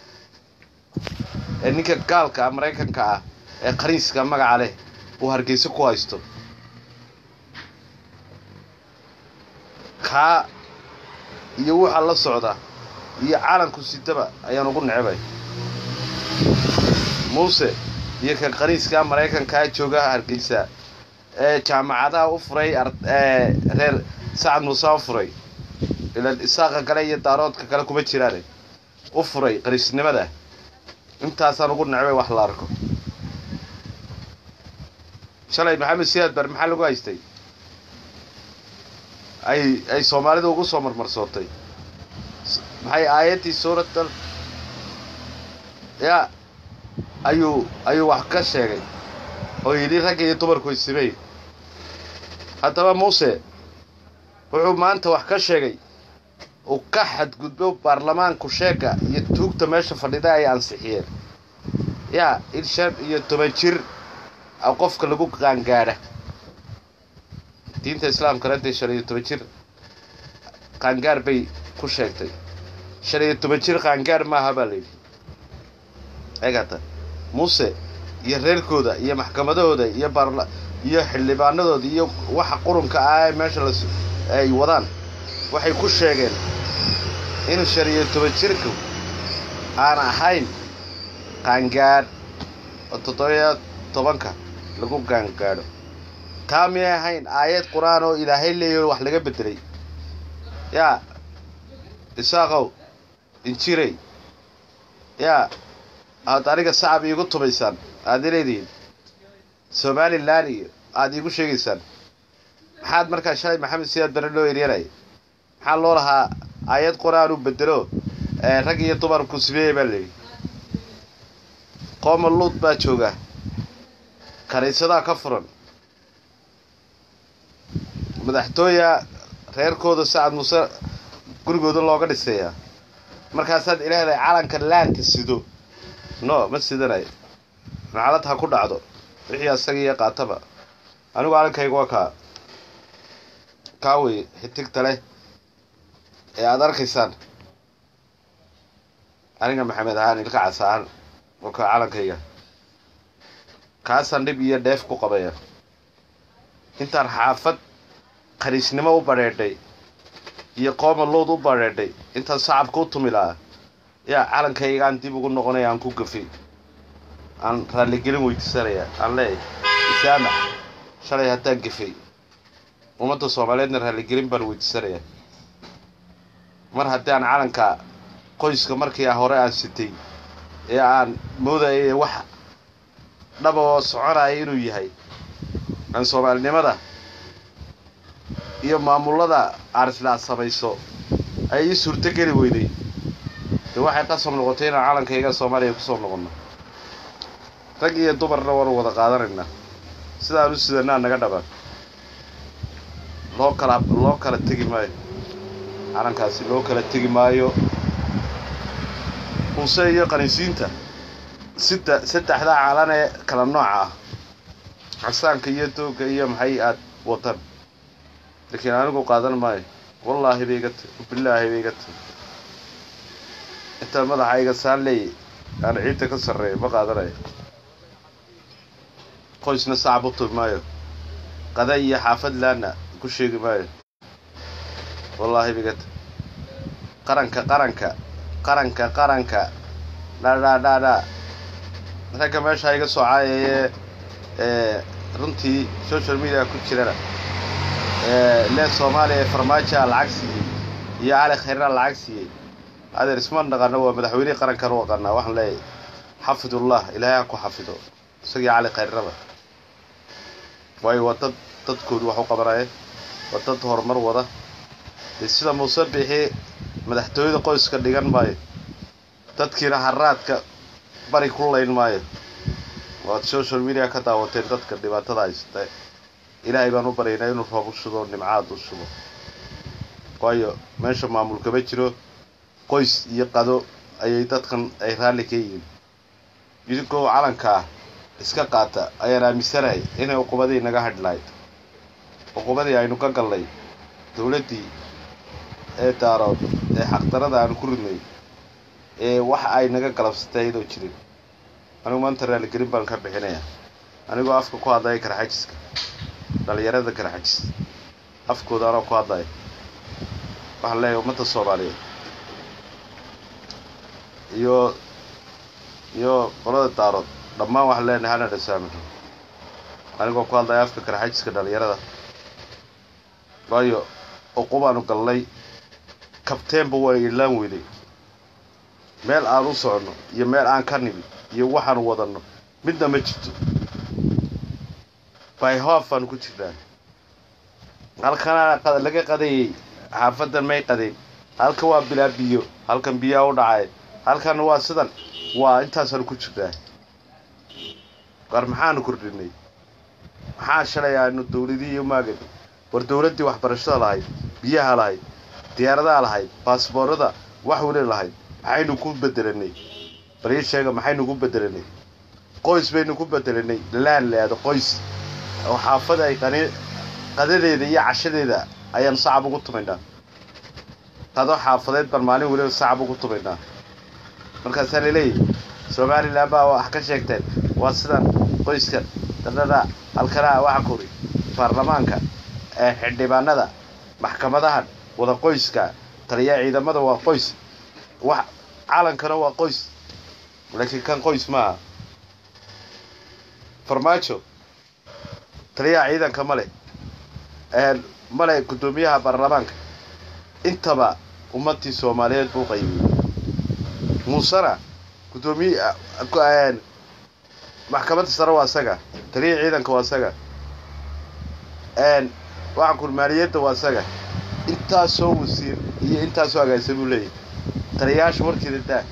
ee ninka gaalka ah maraykanka ah ee qariiska magaca leh uu hargeyso ku haysto kaa iyo waxa la socda iyo calanku sidaba ayaan ugu necbay muuse iyo kan qariiskaa maraykankaa jooga hargeysa ee jaamacadaha u furay reer sacad muuse u furay ilaan isaaqa kale iyo daaroodka kale kuma jiraane u furay qariisnimada intaasaan ugu necbay wax la arko shalay maxamed siyaad bar maxaa lagu haystay ay ay soomaalida ugu soo marmarsootay maxay aayaddii suuratal yaa ayuu ayuu wax ka sheegay oo yidhi ragga iyo dumarku isimey haddaba muuse wuxuu maanta wax ka sheegay uu ka xadgudbo baarlamaanku sheega iyo tuugta meesha fadhida ay ansixiyeen yaa in shan iyo toban jir a qofka lagu qaangaadha diinta islaamkana dee shan iyo toban jir qaangaar bay ku sheegtay shan iyo toban jir qaangaar maaha baa layidhi eegata muuse iyo reerkooda iyo maxkamadahooda iyo baarla iyo xildhibaanadooda iyo waxa qurunka ah ee meesha las ay wadaan waxay ku sheegeen in shan iyo toban jirku aan ahayn qaangaadh oo toddobiyo tobanka lagu qaangaadho taa miyay ahayn aayad qur-aan oo ilaahay leeyaho wax laga beddelay yaa isaaqow injirey yaa aad aniga sacab iigu tumaysaan aad ileedihiin somalilan iyo aada iigu sheegaysaan maxaad markaa shalay maxamed siyaad bare loo eryanaya maxaa loo lahaa aayad qur-aan u bedelo rag iyo dumarku simeeye baa layidhi qooma luud baa jooga kaniisadaa ka furan madaxtooya reerkooda sacad muuse gurigooda looga dhisayaa markaasaad ilaaday calanka laanka sido no ma sidanayo macalad ha ku dhacdo wixii asaga iyo qaataba anigu calankayga waa kaa kaa wey xitigta leh ee aada arkaysaan aniga maxamed ahaan ilka cas ahaan oo ka calankayga kaasaan dhib iyo dheef ku qabaya intaan xaafad khaniisnimo u badheedhay iyo qooma luud u badheedhay intaan sacabka u tumi lahaa yaa calankaygaan dib ugu noqonaya aan ku gafay aan raalligelin weydiisanaya aan leeyahay isaamax shalay haddaan gafay ummadda soomaaliyeedna raalligelin baan weydiisanayaa mar haddii aan calanka qoyska markii hore aan sitay ee aan moodayay wax dhaba oo soconaya inuu yahay aan soomaalinimada iyo maamullada aarislaa samayso ay ii suurto geli weyday dee waxay qasab noqotay inaan calankayga soomaaliya kusoo noqonno rag iyo dumarna waanu wada qaadanaynaa sidaan u sidanaa naga dhabaan loo kala loo kala tegi maayo calankaasi loo kala tegi maayo muuse iyo qaniisiinta sida saddexdaa calan ee kala nooca ah casaanka iyo doogga iyo maxay aad wadan laakiin anigu qaadan maayo wallaahi bay iga tahy bilaahi bay iga tahy intaan madaxa iga saan leeyay aan ciidda ka sarreeya ma qaadanayo qoysna sacab u tumi maayo qada iyo xaafad laana ku sheegi maayo wallaahi bigad qaranka qaranka qaranka qaranka dhaadhaadhaadhaa ragga meesha iga soo caayayee ee runtii social media ku jirana lee soomaaliya ee farmaajoa lacag siiyey iyo cali khayrna lacag siiyey adeer isma dhaqano waa madaxweynihii qarankan u aqaanaa waxaan leeyahay xafidullah ilaahay ha ku xafido isagii cali khayrnaba waayo waa dad dadkoodu wax u qabanaya waa dad horumar wada dee sida muuse bixi madaxtooyada qoyska dhigan maayo dadkiina haraadka bari ku layn maayo waad social media ka daawateen dadka dhibaatada haysta ilaahay baan u baryaynaa inuu roob u shubo nimcaad u shubo waayo meesha maamul kama jiro qoys iyo qado ayay dadkan ay raalli ka yihiin idinkoo calanka ah iska qaata ayaan aaminsanahay inay uqubadii naga hadh lahayd uqubadii aynu ka galnay dowladdii ee daarood ee xaqdarada aanu ku ridnay ee wax ay naga galabsatay iyadoo jirin anigu maanta raaligelin baan ka bixinayaa anigoo afka ku hadlaya karxajiska dhalinyarada karxajis afkooda anoo ku hadlaya waxaan leeyahay ummadda soomaaliyeed iyo iyo qolada daarood dhammaan waxaan leenahay hana dhasaamixo anigoo ku hadlaya afka karxajiska dhalinyarada waayo uqubaanu galnay kabteenba waa ilaan weynay meel aan u soconno iyo meel aan ka nimi iyo waxaanu wadanno midna ma jirto byhof aanu ku jirnaa halkana laga qadayay xaafadan may qadayn halka waa bilaa biyo halkan biyaa u dhacay halkan waa sidan waa intaasaanu ku jirnaa war maxaanu kordhinay maxaa shalay aanu dawladii iyo maagan war dawladdii waxbarashada lahayd biyaha lahayd diyaaradaha lahayd baasboorada wax weli lahayd maxaynu ku bedelanay bal ii sheega maxaynu ku bedelanay qoys baynu ku bedelanay laan leado qoys oo xaafada ay qani qadadeeda iyo cashadeeda ayaanu sacab ugu tumaynaa qado xaafadeed baan maalin weliba sacab ugu tumaynaa markaasaa laleeyahy somalilan baa wax ka sheegteen waa sidan qoyskan dadhada halkanaa waxa kuri baarlamaanka ee xildhibaanada maxkamadahan wada qoyska taliya ciidamada waa qoys wax calankana waa qoys laakiin kan qoys maaha farmaajo taliyaha ciidanka male male guddoomiyaha baarlamaanka intaba ummadii soomaaliyeed buu qaybiyey muusena guddoomiye maxkamadda sare waa isaga taliyaha ciidanka waa isaga waxaan kur maaliyadda waa isaga intaasoo wasiir iyo intaasoo agaasa buu leeyahy taliyayaasha warkeeda daa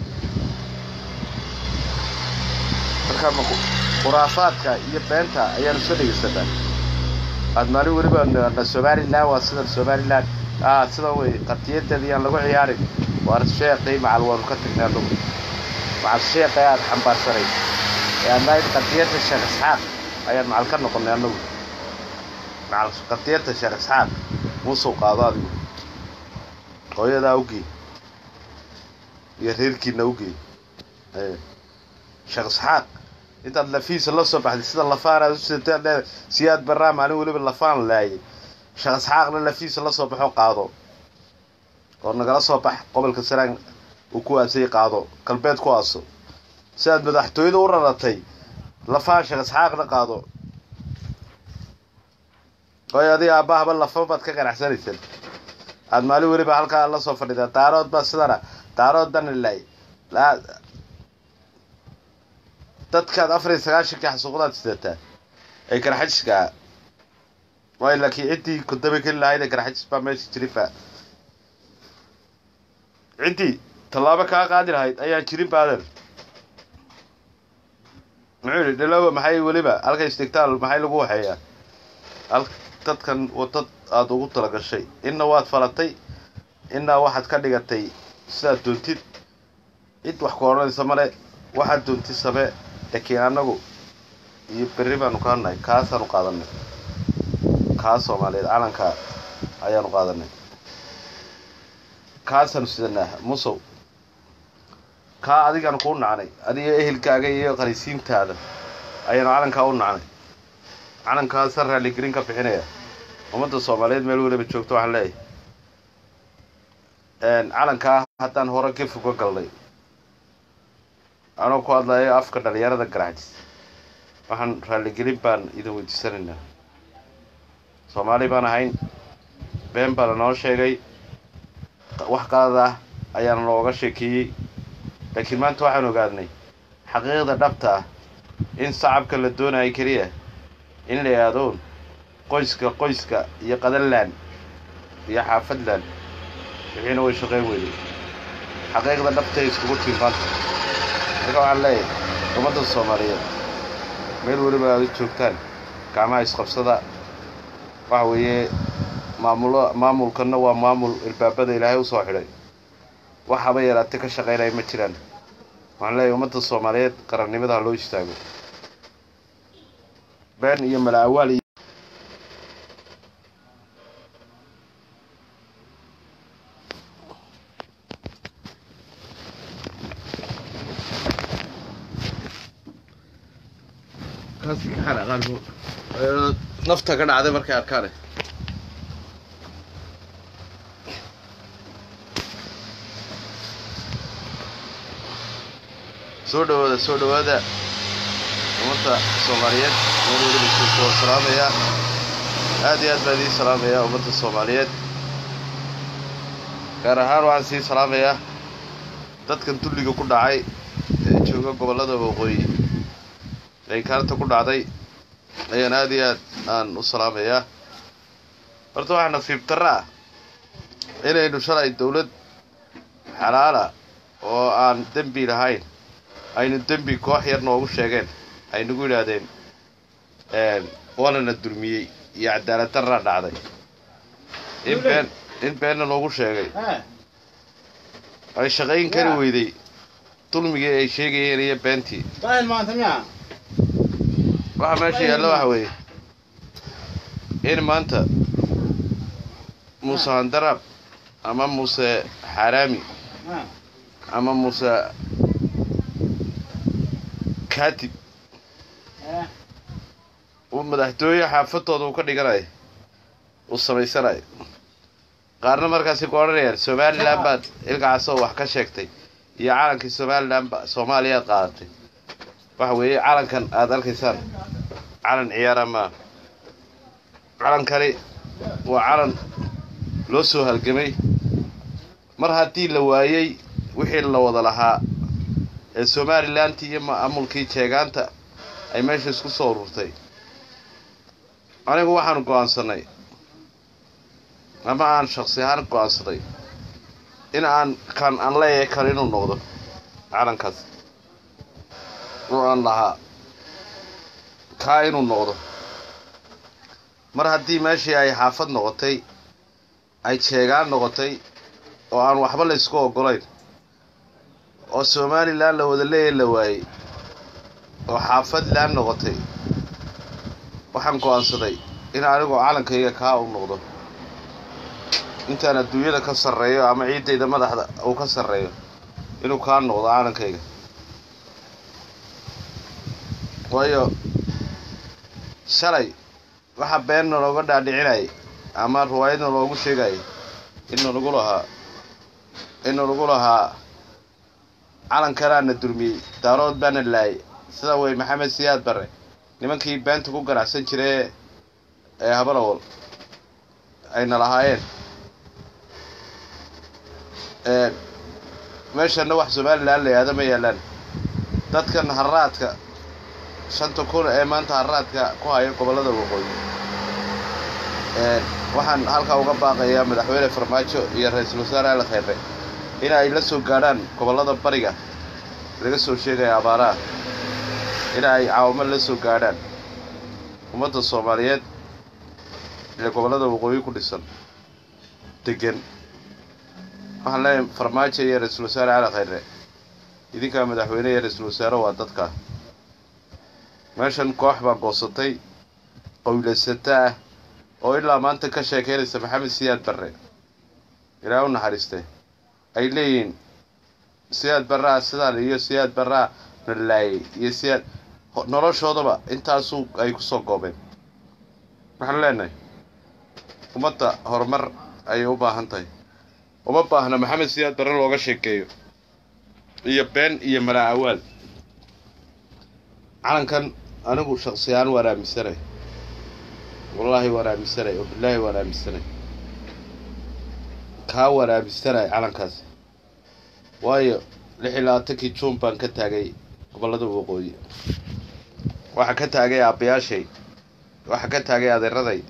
marka khuraafaadka iyo beenta ayaanu soo dhegaysanaa aad maalin weliba na somalilan waa sidan somalilan a sidan wey qatiyadeeda yaan lagu ciyaarin waar sheeqii macal waanu ka tagnay anugu macal sheeqii aad xambaarsanay ee adnayd qadiyadda sheekh isxaaq ayaan macal ka noqonay anagu macal qadiyadda sheekh isxaaq muusuu qaado adigu hooyadaa ugey iyo reerkiina ugey sheekh isxaaq intaad lafiisa la soo baxday sida lafaan aad usitaad leedahay siyaad barraa maalin weliba lafaan laayay sheekh isxaaqna lafiisa la soo baxo qaado oo nagala soo bax gobolka saraan uu ku aasay qaado galbeed ku aaso sidaad madaxtooyada u raratay lafaan sheekh isxaaqna qaado waayo adiga aabahaba lafa baad ka qanacsanaysaan aad maalin weliba halkaa la soo fadhidaa daarood baa sidana daarood dana laay dadkaad afar iyo sagaashankii xasuuqdaad sidataa ee karxajiska ah waayo laakiin ciddii kudaba keli lahayd ee karxajis baa meesha jirifa ciddii tallaabo kaa qaadi lahayd ayaan jirin baadan muxuu yidhi dhalowa maxay weliba halka istigtaal maxay lagu waxeeyaa al dadkan wadad aada ugu talagashay inna waad falatay innaa waxaad ka dhigatay sidaad doontid cid wax ku odhanaysa male waxaad doontid samee laakiin annagu iyo berri baanu ka hadnahay kaasaanu qaadanay kaas soomaaliyeed calanka ayaanu qaadanay kaasaanu sidanaa musow kaa adigaan kuu nacnay adiga ehelkaaga iyo qanisiintaada ayaanu calankaa u nacnay calankaasa raaligelin ka bixinaya ummadda soomaaliyeed meel weliba joogto waxaan leeyahay calankaa haddaan hore ka foga galnay anoo ku hadlayo afka dhalinyarada garaajis waxaan raaligelin baan idin weydiisanaynaa soomaali baan ahayn been baa lanoo sheegay wax qalad ah ayaana nooga sheekeeyey laakiin maanta waxaan ogaadnay xaqiiqda dhabta ah in sacabka la doonayo keliya in la yaadoon qoyska qoyska iyo qadanland iyo xaafadland wixiina way shaqeyn weyday xaqiiqda dhabta ay iskugu tiin maanta marka waxaan leeyahay ummadda soomaaliyeed meel weliba aad u joogtaan gacmaha isqabsada waxa weeye maamulo maamulkanna waa maamul ilbaabada ilaahay usoo xidhay wax haba yaraate ka shaqaynaya ma jiraan waxaan leeyahay ummadda soomaaliyeed qarannimada ha loo istaago been iyo malaawaal iyo nafta ka dhacday markay arkaane soo dhawaada soo dhawaada ummadda soomaaliyeed meel weliba joogto waan salaamayaa aad iyo aad baan idiin salaamayaa ummadda soomaaliyeed gaar ahaan waxaan sii salaamayaa dadkan dulliga ku dhacay ee jooga gobollada waqooyi ay kaarta ku dhacday ayaan aad iyo aad aan u salaamayaa horta waxaa nasiib darra ah inaynu shalay dawlad xalaala oo aan dembi lahayn aynu dembi koox yar noogu sheegeen ay nagu yidhaahdeen waanana dulmiyey iyo cadaalad darraa dhacday in been in beenna noogu sheegay ay shaqayn kari weyday dulmigii ay sheegayeen iyo beentii waxa meesha yaalla waxa weeye in maanta muuse handaraab ama muuse xaaraami ama muuse kaatib uu madaxtooye xaafadooda uu ka dhiganayo uu samaysanayo qaarna markaasi ku odhanayaan somalilan baad ilkacaasoo wax ka sheegtay iyo calankii somalilan ba soomaaliyaad qaadatay waxa weeye calankan aada arkaysaan calan ciyaara maa calankani waa calan loo soo halgamay mar haddii la waayey wixii la wada lahaa ee somalilanti iyo maamulkii jeegaanta ay meesha isku soo ururtay anigu waxaan go-aansanay ama aan shaksi ahaan go-aansaday in aan kan aan leeyahay kan inuu noqdo calankaas oo aan lahaa kaa inuu noqdo mar haddii meeshii ay xaafad noqotay ay jeegaan noqotay oo aan waxba la ysku oggolayn oo somalilan la wada leeya la waayey oo xaafadland noqotay waxaan go-aansaday in anigoo calankayga kaa u noqdo intaan adduunyada ka sarreeyo ama ciiddayda madaxda uu ka sarreeyo inuu kaa noqdo calankayga waayo shalay waxa beenna looga dhaadhicinayay ama riwaayadna loogu sheegayay inna lagu lahaa inna lagu lahaa calankanaana durmiyey daarood baana laayay sida wey maxamed siyaad barre nimankii beenta ku ganacsan jiree ee habalawol ayna lahaayeen meeshana wax somalilan la yihahdo ma yaalaan dadkan haraadka shanta kun ee maanta haraadka ku haya gobollada waqooyi waxaan halkaa uga baaqayaa madaxweyne farmaajo iyo ra-iisul wasaare ali khayre in ay la soo gaadhaan gobollada bariga laga soo sheegaya abaaraha in ay caawamo la soo gaadhaan ummadda soomaaliyeed ee gobollada waqooyi ku dhisan degan waxaan leeyahay farmaajo iyo ra-iisul wasaare cali khayre idinkaa madaxweyne iyo ra-iisul wasaare waa dadka meeshan koox baa goosatay qowlaysata ah oo ilaa maanta ka sheekeynaysa maxamed siyaad barre ilaa u naxariiste ay leeyihiin siyaad barraa sidaan iyo siyaad barraa nalaayay iyo siyaad noloshoodaba intaasu ay kusoo goobeen waxaan leenahay ummadda horumar ayay u baahan tahay uma baahna maxamed siyaad barre looga sheekeeyo iyo been iyo malaa awaal calankan anigu shaksiyaan waan aaminsanay wallaahi waan aaminsanay oo bilaahi waan aaminsanay kaa waan aaminsanay calankaas waayo lix iyo labaatankii juun baan ka taagay gobollada waqooyi waxaa ka taagay aabbayaashay waxaa ka taagay adeeraday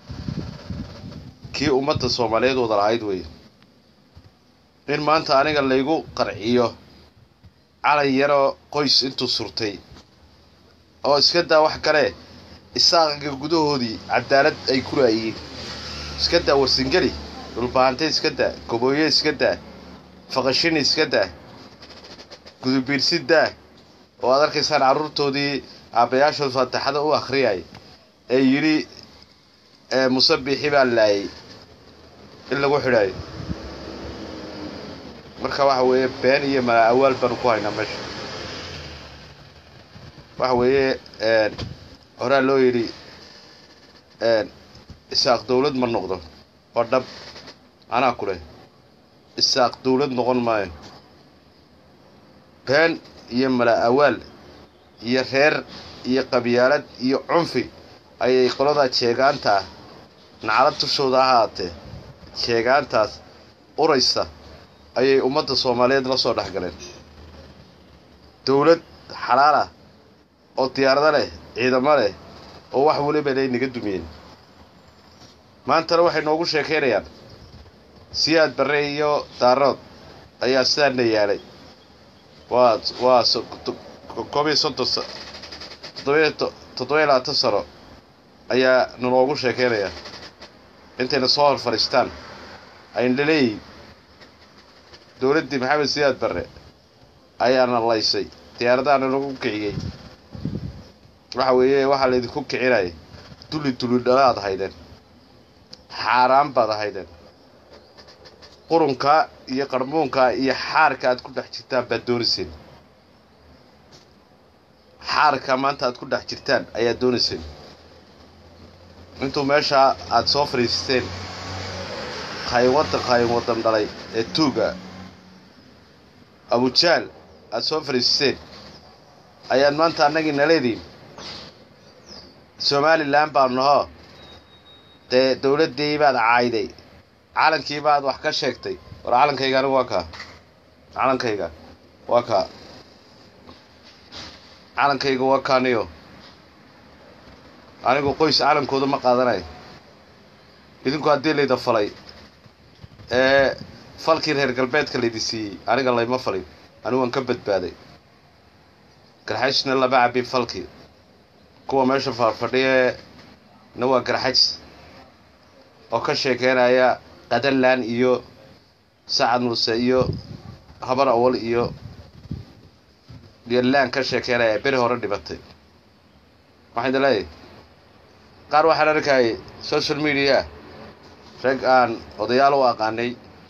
kii ummadda soomaaliyeed wada lahayd wey in maanta aniga laygu qarciyo calan yaroo qoys intuu surtay oo iska daa wax kale isaaqiga gudahoodii cadaalad ay ku laayihiin iska daa warsingeli dhulbaahante iska daa gobooye iska daa faqashini iska daa gudubiirsi daa oo aad arkaysaan carruurtoodii aabbayaashood faataxada u akhriyay ee yidhi musabixi baa laayay in lagu xidhaayo marka waxa weeye been iyo malaa awaal baanu ku haynaa meesha waxa weeye horaa loo yidhi isaaq dawlad ma noqdo waa dhab anaa ku leh isaaq dawlad noqon maayo been iyo malaa awaal iyo reer iyo qabyaalad iyo cunfi ayay qoladaa jeegaantaa nacalad tushooda ahaatee jeegaantaas uraysa ayay ummadda soomaaliyeed la soo dhex galeen dawlad xalaal ah oo diyaarado leh ciidamo leh oo wax weliba lay naga dumiyeen maantana waxay noogu sheekaynayaan siyaad barre iyo daarood ayaa sidaana yaalay waa waa koob iyo soddon toddobiyo toddobiyo labaatan sano ayaa naloogu sheekaynayaa intayna soo hor fadhiistaan ayna leeyihin dowladdii maxamed siyaad barre ayaana laysay diyaaradaana nagu kiciyey waxa weeye waxaa laydinku kicinaya dulli dulli dhalaad haydeen xaaraan baad ahaydeen qurunkaa iyo qarmuunkaa iyo xaarka aad ku dhex jirtaan baad doonayseen xaarka maanta aad ku dhex jirtaan ayaad doonayseen intuu meeshaa aad soo fadhiisteen qaynwaddan qaynwaddan dhalay ee tuuga abujaal aad soo fadhiisteen ayaad maanta annagii naleediin somalilan baanu nahoo dee dawladdii baad caayday calankii baad wax ka sheegtay war calankayga anigu waa kaa calankayga waa kaa calankayga waa kaaniyo anigu qoys calankooda ma qaadanayo idinku haddii layda falay ee falkii reer galbeedka laydi siiyey aniga layma falin anigu waan ka badbaaday garxajna lama cabin falkii kuwa meesha faarfadhiye na waa garxaj oo ka sheekeynaya qadalaan iyo sacad muuse iyo habar awal iyo yolaan ka sheekeynaya beri hore dhibatay waxaan idin leeyahay qaar waxaan arkayay social media rag aan odayaal u aqaanay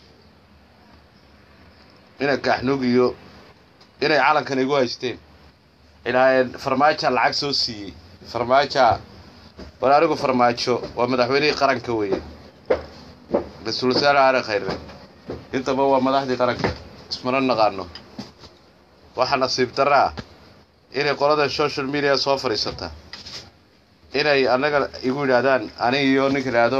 inay kaaxnuug iyo inay calankan igu haysteen ilaaheen farmaaja lacag soo siiyey farmaaja war anigu farmaajo waa madaxweynihii qaranka weeye ra-iisul wasaare aare khayre intaba waa madaxdii qaranka ismana naqaano waxaa nasiib darra ah inay qolada social media soo fadhiisata inay annaga igu yidhaahdaan aniga iyo ninka idhaahdo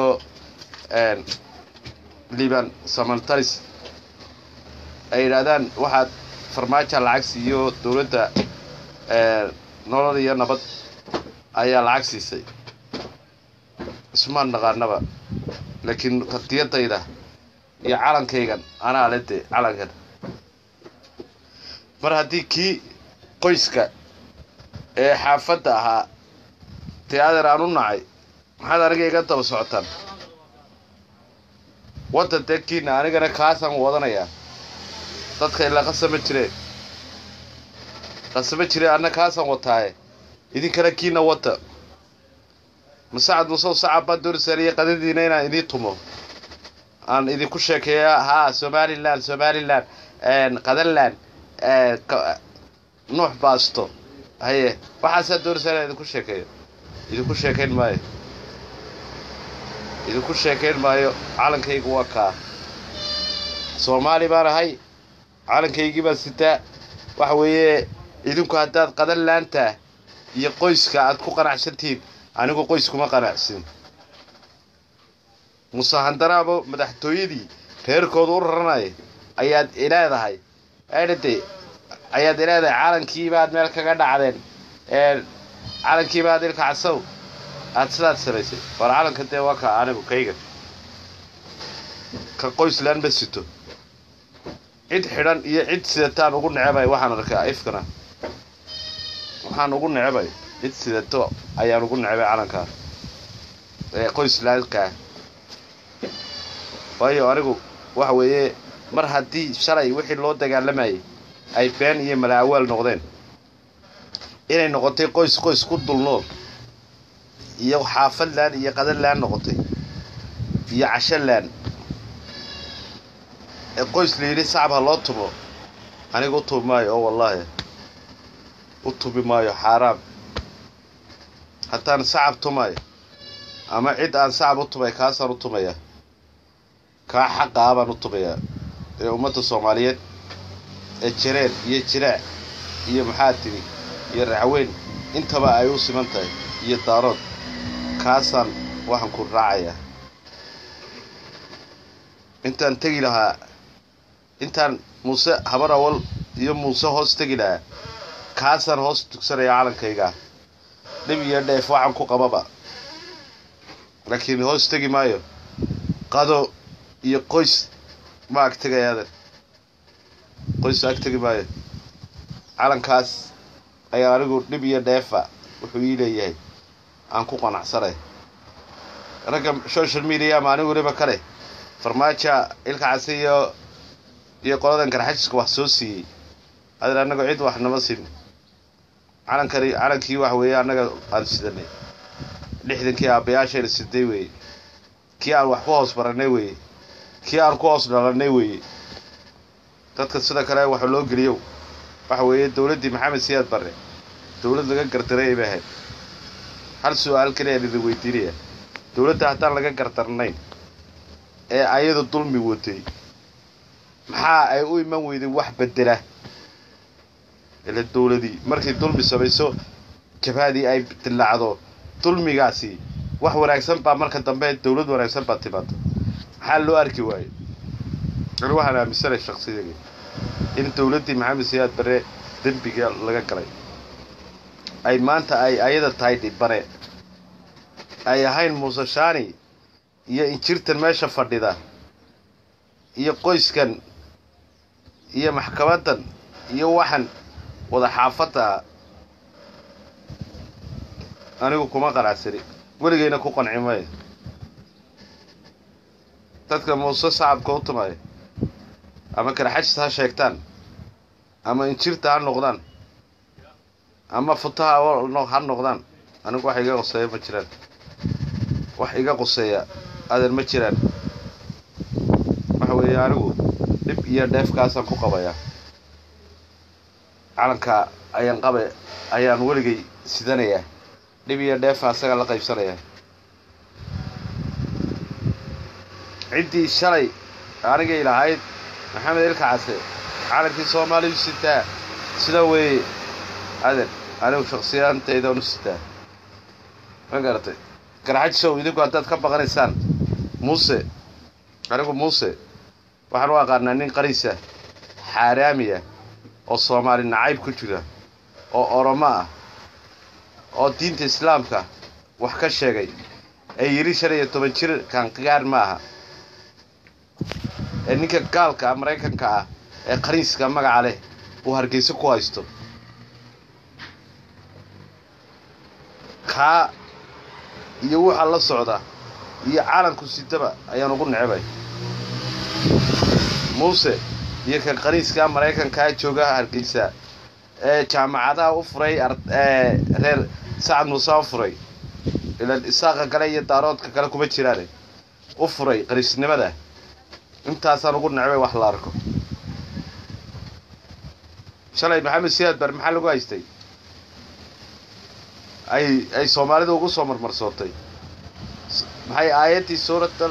liban samantalis ay yidhaahdaan waxaad farmaaja lacag siiyo dowladda nolol iyo nabad ayaa lacag siisay ismaan naqaanaba laakiin qadiyadayda iyo calankaygan anaa le de calankan mar haddii kii qoyska ee xaafadda ahaa dee adeer aan u nacay maxaad aniga iga daba socotaan waddan dee kiina anigana kaasaan wadanayaa dadka ilaa qasama jireen qasama jireen anna kaasaan wataaye idinkana kiina wadda masacad musow sacab baan doonaysaan iyo qadadiina inaan idiin tumo aan idinku sheekeeya haa somalilan somalilan qadaland ee, ka- nuux baasto haye waxaasaa doonaysaa inaan idinku sheekeeyo idinku sheekayn maayo idinku sheekayn maayo calankaygu waa kaa soomaali baan ahay calankaygii baan sitaa waxa weeye idinku haddaad qadan laantaa iyo qoyska aad ku qanacsantihiin anigu qoys kuma qanacsin muse handaraabo madaxtooyadii reerkooda u raranaya ayaad ileedahay aydhade ayaad ileedahay calankii baad meel kaga dhacdeen ee calankii baad ilka casow aad sidaad samaysay war calanka dee waa ka anigu kayga ka qoyslaan ma sito cid xidhan iyo cid sidataan ugu necebay waxaan arkaa ifkana waxaan ugu necebay cid sidato ayaan ugu necebay calankaa ee qoyslaankaa waayo anigu waxa weeye mar haddii shalay wixii loo dagaalamayay ay been iyo malaawaal noqdeen inay noqotay qoys qoys ku dulnool iyo xaafad laan iyo qadan laan noqotay iyo casho laan ee qoys la yidhi sacab ha loo tumo aniga u tubi maayo oo wallaahi u tubi maayo xaaraam haddaan sacab tumayo ama cid aan sacab u tumay kaasaan u tumaya kaa xaqaa baan u tumayaa ee ummadda soomaaliyeed ee jareer iyo jiraac iyo maxaa tiri iyo raxweyn intaba ay u siman tahay iyo daarood kaasaan waxaan ku raacayaa intaan tegi lahaa intaan muuse habar awal iyo muuse hoos tegi lahaa kaasaan hoos tugsanaya calankayga dhib iyo dheef waxaan ku qababa laakiin hoos tegi maayo qado iyo qoys ma ag tegayaadan qoys ag tegi maayo calankaas ayaa anigu dhib iyo dheefa wuxuu ii leeyahay aan ku qanacsanay ragga social media ma anigu weliba kale farmaajo ilka case iyo iyo qoladan garxajiska wax soo siiyey adan annaga cid wax nama siin calankani calankii wax weeye annaga aan sidanay lixdankii aabbayaashayna siday weeye kii aan wax ku hoos barannay weeye kii aan ku hoos dhalannay weeye dadka sida kale waxa loo geliyow waxa weeye dowladdii maxamed siyaad barre dowlad laga gardaray bay ahayd hal su-aal kaliya aan idin weydiinaya dowladda haddaan laga gardarnayn ee ayadu dulmi watay maxaa ay u iman weyday wax bedela ila dowladii markay dulmi samayso jabhadii ay dillaacdo dulmigaasi wax wanaagsan baa marka dambe dowlad wanaagsan baa timaado maxaa loo arki waayo ani waxaan aaminsanay shaksiyaga in dowladdii maxamed siyaad bare dembiga laga galay ay maanta ay ayada tahay dhibane ay ahayn muuse shaani iyo injirtan meesha fadhida iyo qoyskan iyo maxkamaddan iyo waxan wada xaafadda anigu kuma qanacsani weligayna ku qanci maayo dadka muuse sacabka u tumaya ama karxajis ha sheegtaan ama injirta ha noqdaan ama futaha ha noqdaan anigu wax iga qoseeya ma jiraan wax iga qoseeya adan ma jiraan waxa weeye anigu dhib iyo dheefkaasaan ku qabayaa calanka ayaan qabe ayaan weligay sidanayaa dhib iyo dheefa asaga la qaybsanayaa ciddii shalay anigay lahayd maxamed ilka case calankii soomaaliyu sitaa sida weeye adan anigu shaksiyaantaydan u sitaa ma garatay garxajisow idinku haddaad ka baqanaysaan muuse anigu muuse waxaan u aqaanaa nin qariisa xaaraamiya oo soomaali nacayb ku jira oo oromo ah oo diinta islaamka wax ka sheegay ee yidhi shan iyo toban jir kaanqigaar ma aha ee ninka gaalka ah maraykanka ah ee qariiska magaca leh uu hargeysa ku haysto kaa iyo waxa la socda iyo calanku sidaba ayaan ugu necbay muuse iyo kan qaniiskaa maraykankaa jooga hargeysa ee jaamacadaha u furay reer sacad muuse u furay ilaan isaaqa kale iyo daaroodka kale kuma jiraane u furay qaniisnimada intaasaan ugu necbay wax la arko shalay maxamed siyaad bar maxaa lagu haystay ay ay soomaalida ugu soo marmarsootay maxay aayaddii suuratal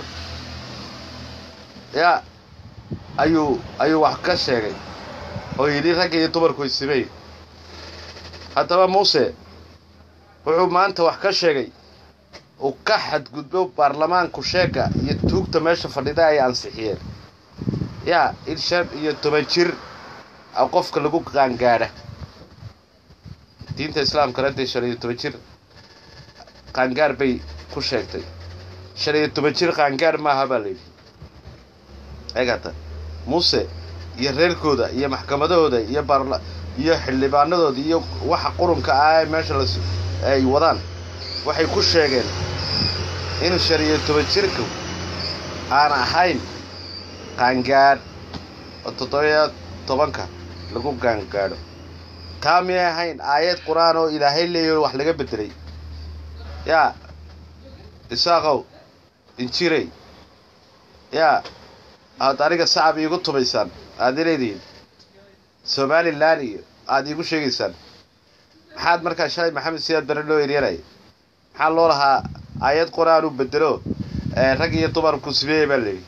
yaa ayuu ayuu wax ka sheegay oo yidhi ragga iyo dumarku isimey haddaba muuse wuxuu maanta wax ka sheegay uu ka xadgudbo baarlamaanku sheega iyo tuugta meesha fadhida ay ansixiyeen yaa in shan iyo toban jir a qofka lagu qaangaadha diinta islaamkana dee shan iyo toban jir qaangaar bay ku sheegtay shan iyo toban jir qaangaar maaha baa layidhi eegata muuse iyo reerkooda iyo maxkamadahooda iyo baarla iyo xildhibaanadooda iyo waxa qurunka ah ee meesha las ay wadaan waxay ku sheegeen in shan iyo toban jirku aan ahayn qaangaadh oo toddobiyo tobanka lagu qaangaadho taa miyay ahayn aayad qur-aan oo ilaahay leeyaho wax laga bedelay yaa isaaqow injirey yaa aad aniga sacab iigu tumaysaan aad ileedihiin somalilan iyo aada iigu sheegaysaan maxaad markaa shalay maxamed siyaad bare loo eryanaya maxaa loo lahaa aayad qur-aan u bedelo rag iyo dumarku simeeye baa layidhi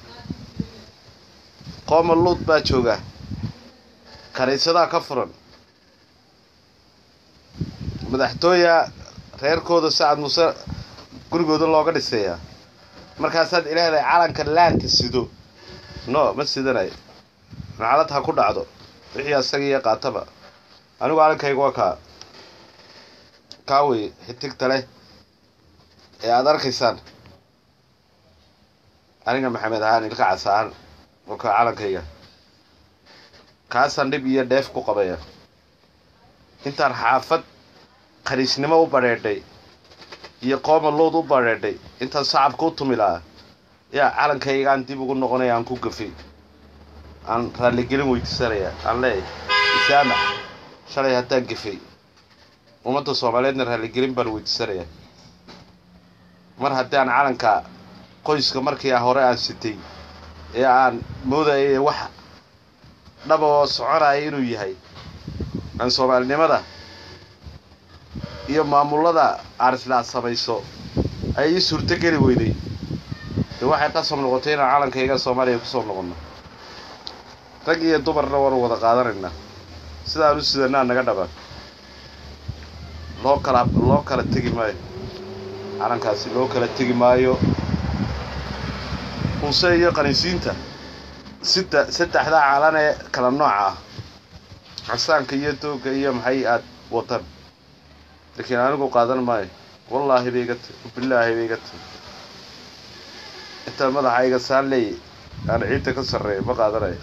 qooma luud baa jooga kaniisadaa ka furan madaxtooya reerkooda sacad muuse gurigooda looga dhisayaa markaasaad ilaahay calanka laanka sido no ma sidanayo nacalad ha ku dhacdo wixii asaga iyo qaataba anigu calankayga waa kaa kaa wey xitigta leh ee aada arkaysaan aniga maxamed ahaan ilka cas ahaan oo kaa calankayga kaasaan dhib iyo dheef ku qabaya intaan xaafad khaniisnimo u badheedhay iyo qooma luud u badheedhay intaan sacabka u tumi lahaa yaa calankaygaan dib ugu noqonaya aan ku gafay aan raalligelin weydiisanaya aan leeyahay isaamax shalay haddaan gafay ummadda soomaaliyeedna raalligelin baan weydiisanayaa mar haddii aan calanka qoyska markii hore aan sitay ee aan moodayay wax dhaba oo soconaya inuu yahay aan soomaalinimada iyo maamullada aarislaa samayso ay ii suurto geli weyday dee waxay qasab noqotay inaan calankayga soomaaliya kusoo noqonno rag iyo dumarna waanu wada qaadanaynaa sidaan u sidanaa naga dhaba loo kala loo kala tegi maayo calankaasi loo kala tegi maayo muuse iyo qaniisiinta sida saddexdaa calan ee kala nooca ah casaanka iyo doogga iyo maxay aad watan laakiin anigu qaadan maayo wallaahi bay iga tahy bilaahi bay iga tahy intaan madaxayga saan leeyay aan ciidda ka sarreeyo ma qaadanayo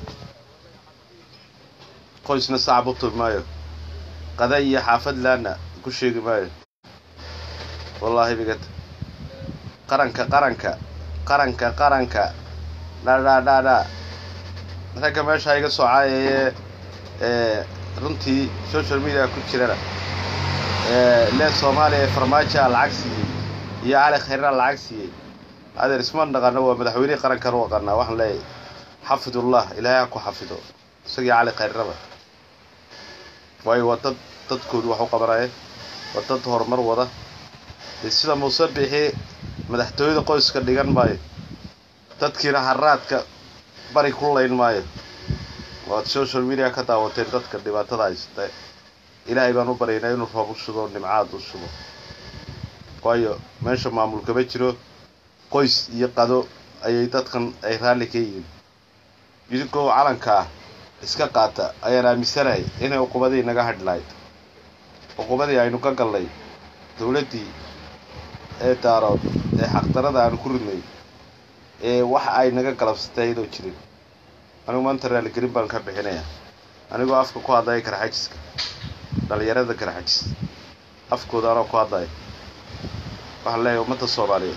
qoysna sacab u tumi maayo qada iyo xaafad laana ku sheegi maayo wallaahi bay iga tahy qaranka qaranka qaranka qaranka dhaadhaadhaadhaa ragga meesha iga soo caayayee ee runtii social media ku jirana lee soomaaliya ee farmaajoa lacag siiyey iyo cali khayrna lacag siiyey adeer isma dhaqano waa madaxweynihii qarankan u aqaanaa waxaan leeyahay xafidullah ilaahay ha ku xafido isagii cali khayrnaba waayo waa dad dadkoodu wax u qabanaya waa dad horumar wada dee sida muuse bixi madaxtooyada qoyska dhigan maayo dadkiina haraadka bari ku layn maayo waad social media ka daawateen dadka dhibaatada haysta ilaahay baan u baryaynaa inuu roob u shubo nimcaad u shubo waayo meesha maamul kama jiro qoys iyo qado ayay dadkan ay raalli ka yihiin idinkoo calankaa iska qaata ayaan aaminsanahay inay uqubadii naga hadh lahayd uqubadii aynu ka gallay dowladdii ee daarood ee xaqdarada aanu ku ridnay ee wax ay naga galabsatay ayadoo jirin anigu maanta raaligelin baan ka bixinayaa anigoo afka ku hadlaya karxajiska dhalinyarada karxajis afkooda anoo ku hadlaya waxaan leeyahay ummadda soomaaliyeed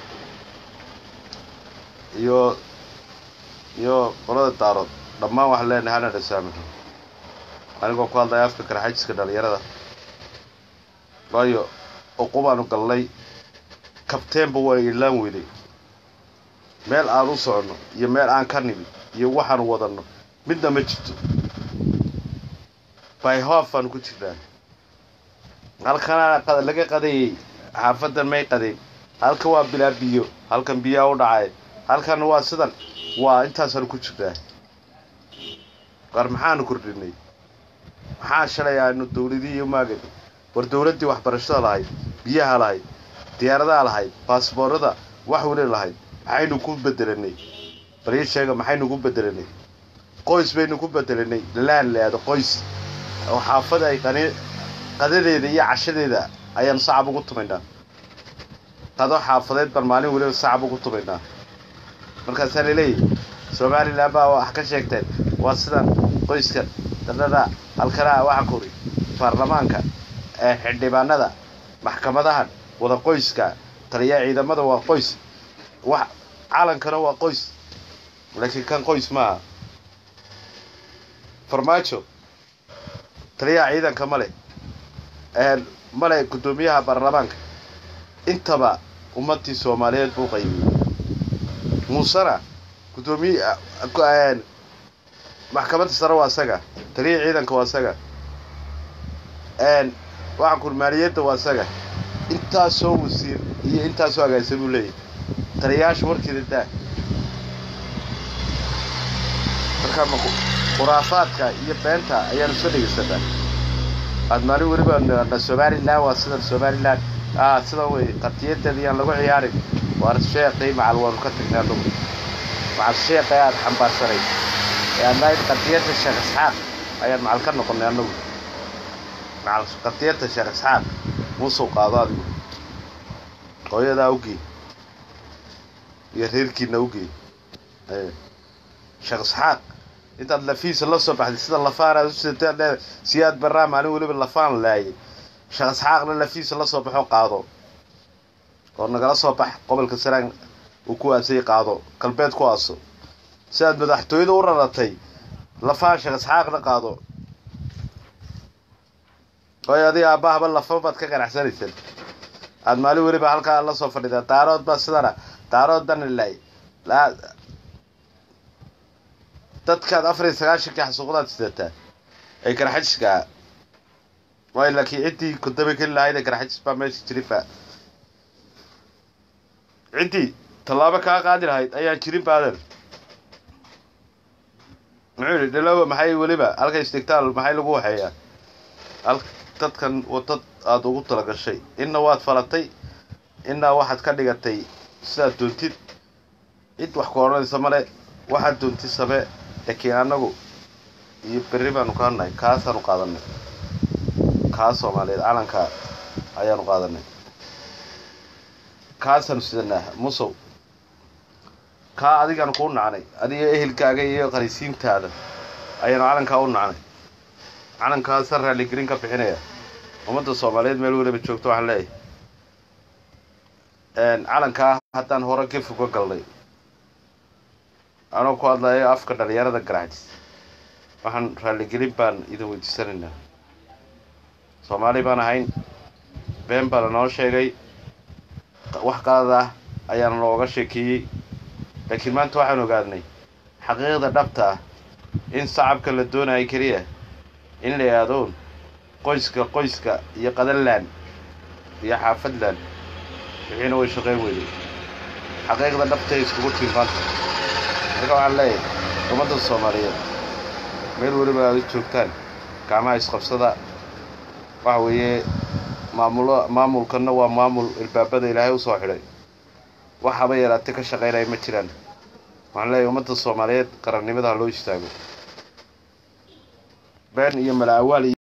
iyo iyo qolada daarood dhammaan waxaan leenahay hana dhasaamixo anigoo ku hadlaya afka karxajiska dhalinyarada waayo uqubaanu gallay kabteenba waa ilaan weyday meel aan u soconno iyo meel aan ka nimid iyo waxaanu wadanno midna ma jirto byhof baanu ku jirnaa halkana laga qadayay xaafadan may qadayn halkan waa bilaa biyo halkan biyaa u dhacay halkan waa sidan waa intaasaanu ku jirnaa war maxaanu kordhinay maxaa shalay aanu dawladihii umaagan war dawladdii waxbarashada lahayd biyaha lahayd diyaaradaha lahayd baasboorada wax weli lahayd maxaynu ku bedelanay bal ii sheega maxaynu ku bedelanay qoys baynu ku bedelanay laan leado qoys oo xaafada ay qani qadadeeda iyo cashadeeda ayaanu sacab ugu tumaynaa qado xaafadeed baan maalin weliba sacab ugu tumaynaa markaasaa laleeyahy somalilan baa wax ka sheegteen waa sidan qoyskan dadhada halkanaa waxa kuri baarlamaanka xildhibaanada maxkamadahan wada qoyska taliyaa ciidamada waa qoys wax calankana waa qoys laakiin kan qoys maaha farmaajo taliyaha ciidanka male male guddoomiyaha baarlamaanka intaba ummadii soomaaliyeed buu qaybiyey muusena guddoomiye maxkamadda sare waa isaga taliyaha ciidanka waa isaga waxaan kur maaliyadda waa isaga intaasoo wasiir iyo intaasoo agaasa buu leeyahy taliyayaasha warkeeda daa marka khuraafaadka iyo beenta ayaanu soo dhegeysanaa aad maalin weliba na somalilan waa sidan somalilan a sidan wey qatiyadeeda yaan lagu ciyaarin waar sheeqii macal waanu ka tagnay anugu macal sheeqii aada xambaarsanay ee adnayd qadiyadda sheekh isxaaq ayaan macal ka noqonay anugu macal qadiyadda sheekh isxaaq muusuu qaado adigu hooyadaa ugey iyo reerkiina ugey sheekh isxaaq intaad lafiisa la soo baxday sida lafaan aad usitaad leedahay siyaad barraa maalin weliba lafaan laayay sheekh isxaaqna lafiisa la soo baxo qaado oo nagala soo bax gobolka saraan uu ku aasay qaado galbeed ku aaso sidaad madaxtooyada u raratay lafaan sheekh isxaaqna qaado waayo adiga aabahaba lafa baad ka ganacsanaysaan aad maalin weliba halkaa la soo fadhidaa daarood baa sidana daarood dana laay dadkaad afar iyo sagaashankii xasuuqdaad sidataa ay garxajiska waayo laakiin ciddii kudaba keli lahayd ee garxajis baa meesha jirinba ciddii tallaabo kaa qaadi lahayd ayaan jirin baadan muxuu yidhi dhalowa maxay weliba halka istigtaal maxay lagu waxeeyaa al dadkan wadad aada ugu talagashay inna waad falatay innaa waxaad ka dhigatay sidaad doontid cid wax ku odhanaysa male waxaad doontid samee laakiin annagu iyo berri baanu ka hadnahay kaasaanu qaadanay kaa soomaaliyeed calanka ayaanu qaadanay kaasaanu sidanaa musow kaa adigaanu kuu nacnay adiga ehelkaaga iyo qarisiintaada ayaanu calankaa u nacnay calankaasa raaligelin ka bixinaya ummadda soomaaliyeed meel weliba joogto waxaan leeyahay calankaa haddaan hore gef uga galnay anoo ku hadlayo afka dhalinyarada garaxjis waxaan raaligelin baan idin weydiisanaynaa soomaali baan ahayn been baa lanoo sheegay wax qalad ah ayaana looga sheekeeyey laakiin maanta waxaan ogaadnay xaqiiqda dhabta ah in sacabka la doonayo keliya in la yaadoon qoyska qoyska iyo qadanland iyo xaafadland wixiina way shaqayn weyday xaqiiqda dhabta ay iskugu tiin maanta marka waxaan leeyahay ummadda soomaaliyeed meel weliba aad u joogtaan gacmaha isqabsada waxa weeye maamulo maamulkanna waa maamul ilbaabada ilaahay usoo xidhay waxaba yaraate ka shaqaynaya ma jiraan waxaan leeyahay ummadda soomaaliyeed qarannimada ha loo istaago been iyo mala awaal